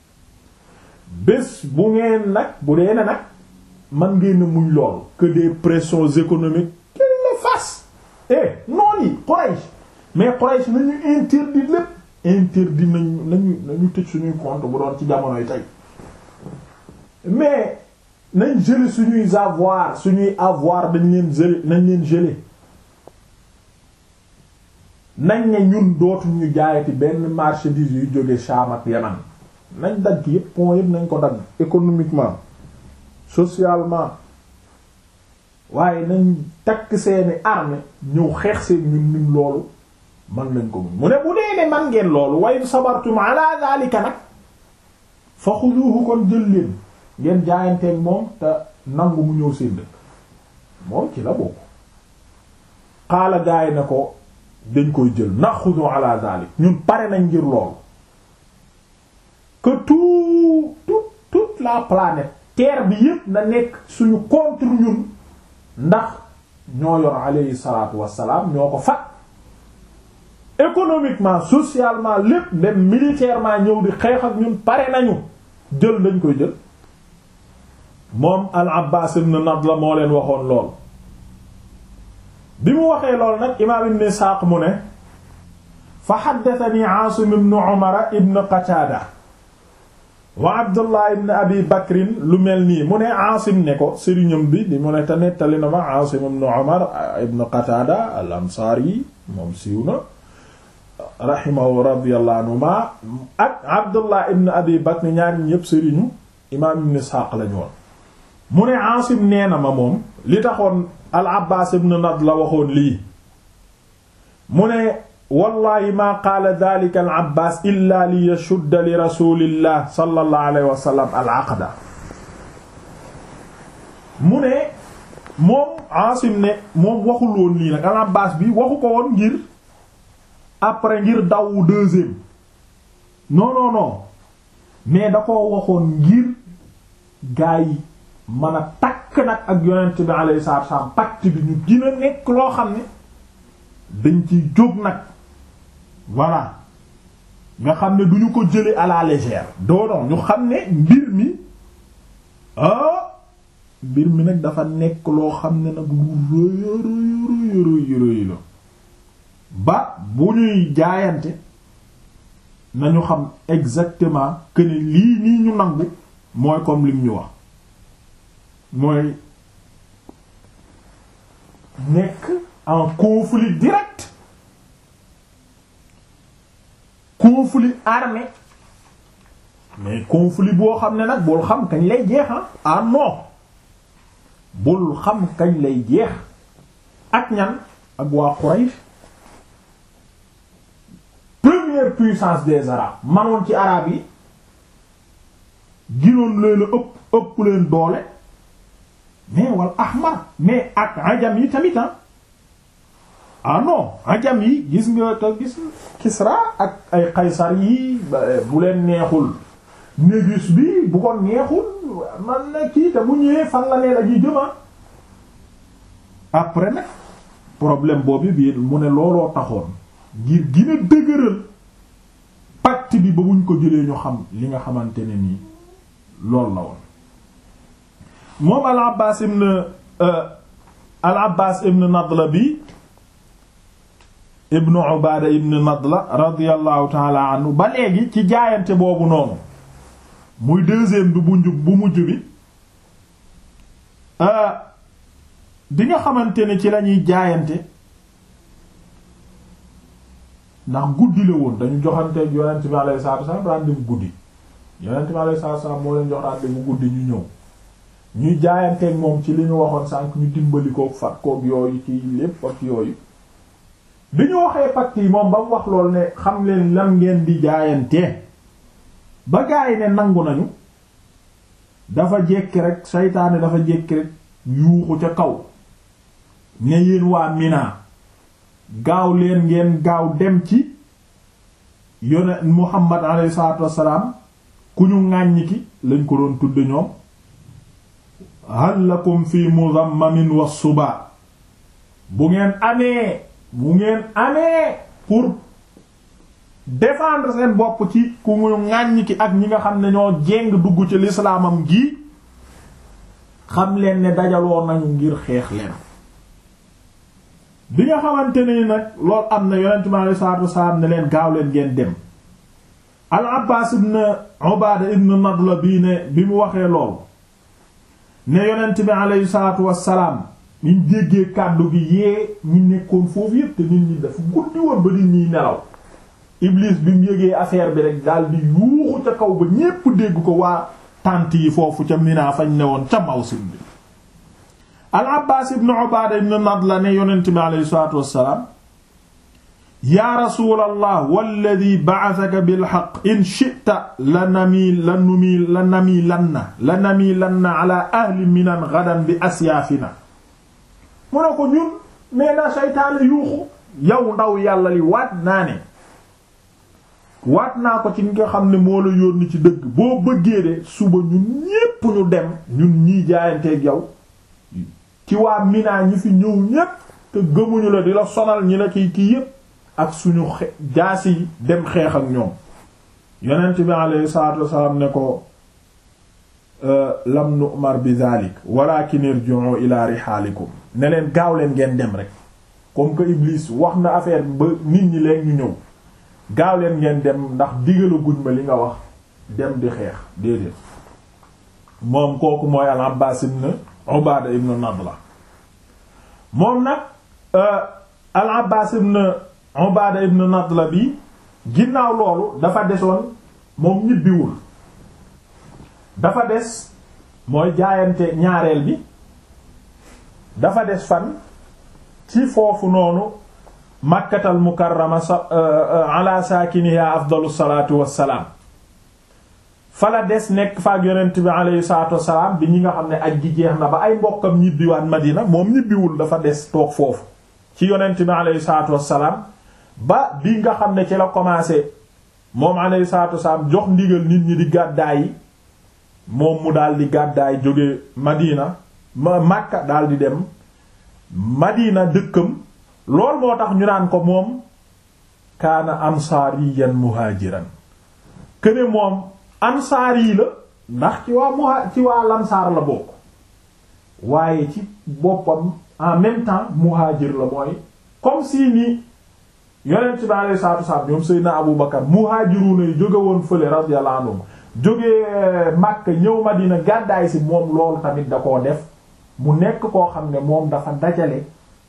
Speaker 1: bés bu ngeen nag bu dee ne nag man ngeen muñ lool que des pressions économiques qu'il le fasse eh noon yi Quraysh mais Quraysh nañu interdit lépp interdit nañu nañu nañu tëj suñuy compte bu doon ci jamonoy tey mais nañ geler suñuy avoir suñuy avoir dañ leen geler nañ leen geler nañ ne ñun dootuñ ñu jaayati benn marchandise yu jóge Sham ak Yaman nañ dagg yépp point yépp nañ ko dagg économiquement socialement waaye nañ takk seeni armée ñëw xeex seen ñun ñun loolu man lañ ko mun mu ne bu dee ne man ngeen loolu way sabartum ala zalika nag fa xuduhu kon jël leen ngeen jaayanteeg moom te nangu mu ñëw seen dëkk moom ci la bokk xaala gaay na ko dañ koy jël naxudu ala zalik ñun pare nañ ngir loolu que tout tout toute la planète terre bi yépp na nekk suñu contre ñun ndax ñoo yor alayhi salatu wasalaam ñoo ko fat économiquement socialement lépp même militairement ñëw di xeex ak ñun pare nañu jël dañ koy jël moom al Abbas ibn Nadla moo leen waxoon lool bi mu waxee lool nag imaam ibn Isaaq mu ne fa haddathani Aasim ibn Umar ibn Qataada wa Abdullah ibn Abi Bakrin lu mel nii mu ne Aasim ne ko sëriñam bi di mu ne te nettali na ma Aasim ibn Umar ibn Qataada al Ansaari moom siiw na rahimahu radiyallahu anhuma ak Abdullah ibn Abi Bakr ñaari ñépp sëriñu imaam ibn Ishaq lañu woon mu ne Aasim nee na ma moom li taxoon al Abbaas ibn Nadla waxoon lii mu ne wallahi maa qaala dhalika al Abbaas illa li yashudda li rasulillah sallallahu alayhi wa sallam al aqda mu ne moom Aasim ne moom waxul woon lii nag al Abbaas bi waxu ko woon ngir après ngir daw deuxième non non non mais da ko waxoon ngir gaa yi mën a takk nag ak yonent bi alayhi salaatu wasallam pacte bi ñu dina nekk loo xam ne dañ ciy jóg nag voilà nga xam ne du ñu ko jële à la légère doonoon ñu xam ne mbir mi ah mbir mi nag dafa nekk loo xam ne nag lu rëy rëy rëy rëy la ba bu ñuy jaayante nañu xam exactement que ne lii nii ñu nangu mooy comme lim ñu wax mooy nekk en conflit direct conflit armé mais conflit boo xam ne nag bul xam kañ lay jeex ah non bul xam kañ lay jeex ak ñan ak waa Quraysh première puissance des arabes manoon ci arab yi ginoon leen a ëpp ëpp leen doole mais wal ahmar mais ak ajam yi tamit ah non ajam yi gis nga te gis Kisra ak ay Qaysar yi bu leen neexul Négus bi bu ko neexul man na kii te bu ñëwee fan la leen ak yi jëma après nag problème boobu bi mu ne looloo taxoon ngir gën a dëgëral pacte bi ba buñ ko jëlee ñu xam li nga xamante ne nii loolu la woon moom al Abbaas ibn al Abbaas ibn Nadla bi ibn Ubaada ibn Nadla radiyallahu taala anhu ba léegi ci jaayante boobu noonu muy deuxième bi bu njub bu mujj bi bi nga xamante ne ci lañuy jaayante ndax guddi la woon dañu joxante yonent bi alayhi salaatu wasallam rendez-vous guddi yonent bi alayhi salaatu wasallam moo leen jox rendez-vous guddi ñu ñëw ñuy jaayanteeg moom ci li ñu waxoon sànq ñu dimbali koog fat koog yooyu ci lépp ak yooyu bi ñu waxee pacte yi moom ba mu wax loolu ne xam leen lan ngeen di jaayantee ba gaa yi ne nangu nañu dafa jekki rek saytaane dafa jekki rek yuuxu ca kaw ne yéen waa Mina gaaw leen ngeen gaaw dem ci yone Muhammad alayhi salaatu wassalaam ku ñu ŋàññi ki lañ ko doon tudde ñoom hal lakum fi mudammamin wa suba bu ngeen amee bu ngeen amee pour défendre seen bopp ci ku ñu ŋàññi ki ak ñi nga xam ne ñoo jéng dugg ci lislaamam gi xam leen ne dajaloo nañu ngir xeex leen bi nga xamante ne nag loolu am na yonent mi alayhi salaatu wasalaam ne leen gaaw leen ngeen dem al Abbaas ibn Ubaada ibn Nadla bii ne bi mu waxee lool ne yonent bi alayhi salaatu wasalaam ñu déggee kàddu gi yee ñi nekkoon foofu yépp te nit ñi dafa guddi woon ba nit ñiy nelaw Iblis bi mu yégee affaire bi rek daal di yuuxu ca kaw ba ñépp dégg ko waa tànt yi foofu ca Mina fañ ne woon ca Mawsim bi al Abbaas ibn Ubaada ibn Nadla ne yonent bi alayhi salaatu wassalaam yaa rasuulallah walladhi ba'athaka bil haqq in shi'ta lanamil lanumil lanamilanna lanamilanna ala ahli Minan ghadan bi asyaafina mu ne ko ñun nee na seytaane yuuxu yow ndaw yàlla li waat naa ne waat naa ko ci nga xam ne moo la yónni ci dëgg boo bëggee de suba ñun ñépp ñu dem ñun ñii jaayanteeg yow ci waa Mina ñi fi ñëw ñépp te gëmuñu la di la sonal ñi la kiy kii yépp ak suñu xe jaasi yi dem xeex ak ñoom yonent bi alayhi salaatu wasalaam ne ko lam nu'mar bi zalik walakin irji'u ila rihaalikum ne leen gaaw leen ngeen dem rek comme que Iblis wax na affaire bi ba nit ñi leen ñu ñëw gaaw leen ngeen dem ndax digalu guñ ma li nga wax dem di xeex déedéet moom kooku mooy al Abbaas ibn Ubaada ibn Nadla moom nag al Abbaas ibn Ubaada ibn Nadla bi ginnaaw loolu dafa desoon moom ñibbiwul dafa des mooy jaayante ñaareel bi dafa des fan ci foofu noonu Makkatal Mukarrama sa ala saakiniha afdalu salaatu wassalaam fala des nekk faak yonent bi alayhi salaatu wassalaam bi ñi nga xam ne aj gi jeex na ba ay mbokkam ñibbiwaat Madina moom ñibbiwul dafa des toog foofu ci yonent bi alayhi salaatu wassalaam ba bi nga xam ne ci la commencé moom alayhi salaatu wassalaam jox ndigal nit ñi di gàddaay yi moom mu daal di gàddaay jóge Madina ma Makka daal di dem Madina dëkkam loolu moo tax ñu naan ko moom kaana ansaariyan muhaajiran këne moom ansaar yi la ndax ci waa muha ci waa lansaar la bokk waaye ci boppam en même temps muhaajir la mooy comme si ni yonent bi alayhi salaatu wasallam ñoom Seydina Abu Bakar muhaajiruuna yi jóge woon fële radiyallahu anhum jóge Makka ñëw Madina gàddaay si moom loolu tamit da koo def mu nekk koo xam ne moom dafa dajale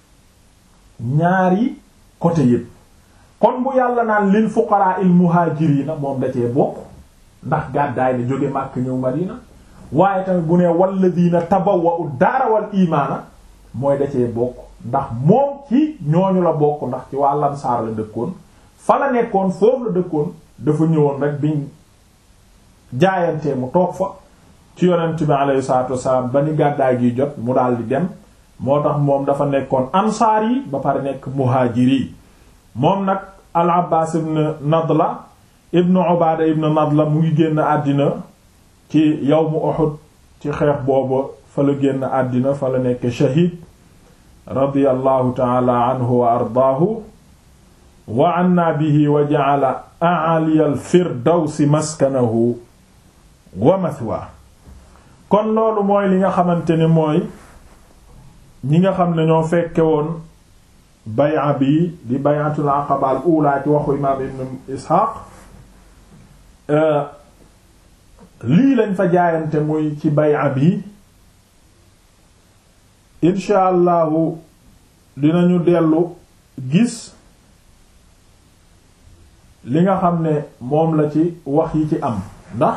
Speaker 1: ñaari côté yépp kon bu yàlla naan lil fuqaraa il muhaajiriina moom da cee bokk ndax gàddaay la jóge Makka ñëw Madina waaye tamit bu ne walladiina tabawwa'u daara wal imaana mooy da cee bokk ndax moom ci ñooñu la bokk ndax ci waa Ansaar la dëkkoon fa la nekkoon foofu la dëkkoon dafa ñëwoon rek biñ jaayantee mu toog fa ci yonent bi alayhi salaatu wassalaam ba ni gàddaay gi jot mu daal di dem moo tax moom dafa nekkoon ansaar yi ba pare nekk muhaajir yi moom nag al Abbaas ibn Nadla ibn Ubaada ibn Nadla mu ngi génn àddina ci yawmu Uhud ci xeex boobu fa la génn àddina fa la nekk shahiid radiyallahu taala anhu wa ardaahu wa anna bihi wa ja'ala a'ali al firdawsi maskanahu wa mathwa kon loolu mooy li nga xamante ne mooy ñi nga xam ne ñoo fekke woon bay'a bi di bay'atul aqaba al ula ci waxu imaam ibn Ishaq lii lañ fa jaayante muy ci bay'a bi insha allahu dinañu dellu gis li nga xam ne moom la ci wax yi ci am ndax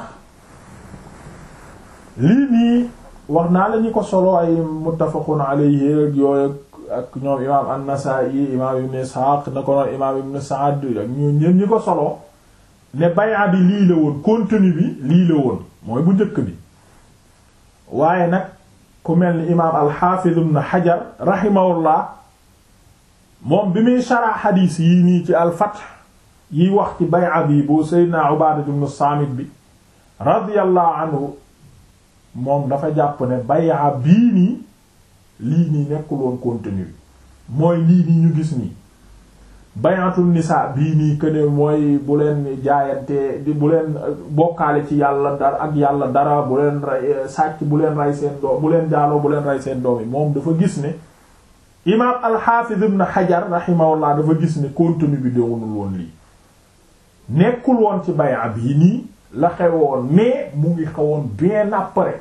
Speaker 1: lii nii wax naa la ñu ko solo ay muttafaqun alayhi ak yooyu ak ñoom imaam an-Nasaa'i imaam ibn Ishaq na ko noon imaam ibn Sa'd ak ñu ñeen ñi ko solo ne bay'a bi lii la woon contenu bi lii la woon mooy bu njëkk bi waaye nag ku mel ni imaam al-Hafiz ibn Hajar rahimahullah moom bi muy shara xadiis yii nii ci al-Fath yi wax ci bay'a bi bu Seydina Ubaadatu ibn Saamit bi radiyallahu anhu moom dafa jàpp ne bay'a bii nii lii nii nekkul woon contenu mooy lii nii ñu gis nii bayatul nisa bii nii que ne mooy bu leen jaayante di bu leen bokkaale ci yàlla dara ak yàlla dara bu leen rey sàcc bu leen rey seen doom bu leen jaaloo bu leen rey seen doom yi moom dafa gis ne imaam al-Hafiz ibn Hajar rahimahullah dafa gis ne contenu bi doonul woon lii nekkul woon ci baya bii nii la xewoon mais mu ngi xewoon bien après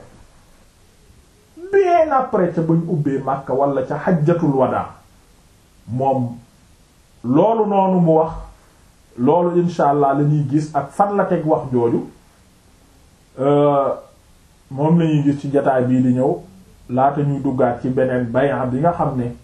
Speaker 1: bien après ca bañ ubbee Makka wala ca xajjatul wadaa moom loolu noonu mu wax loolu insha allah la ñuy gis ak fan la teg wax jooju moom la ñuy gis ci jataay bii di ñëw laata ñuy duggaat ci beneen bay'a bi nga xam ne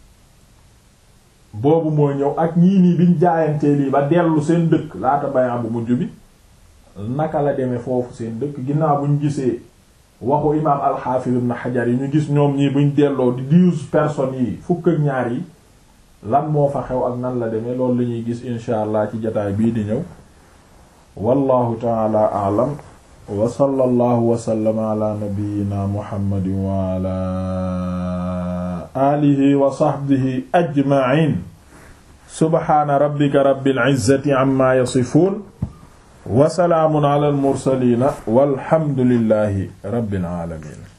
Speaker 1: boobu mooy ñëw ak ñii nii biñ jaayantee lii ba dellu seen dëkk laata bay'a bu mujj bi naka la demee foofu seen dëkk ginnaaw buñ gisee waxu imaam al-Hafiz ibn Hajar yi ñu gis ñoom ñii buñ delloo di douze personnes yi fukk ak ñaar yi lan moo fa xew ak nan la demee loolu la ñuy gis insha allah ci jataay bii di ñëw wallahu taala a'lam wa sallallahu wa sallama ala nabiyyina muhammadin wa ala alihi wa sahbihi ajma'in subhana rabbika rabbil izzati amma yasifun wa salaamun ala al mursalin walhamdulillahi rabbil alamin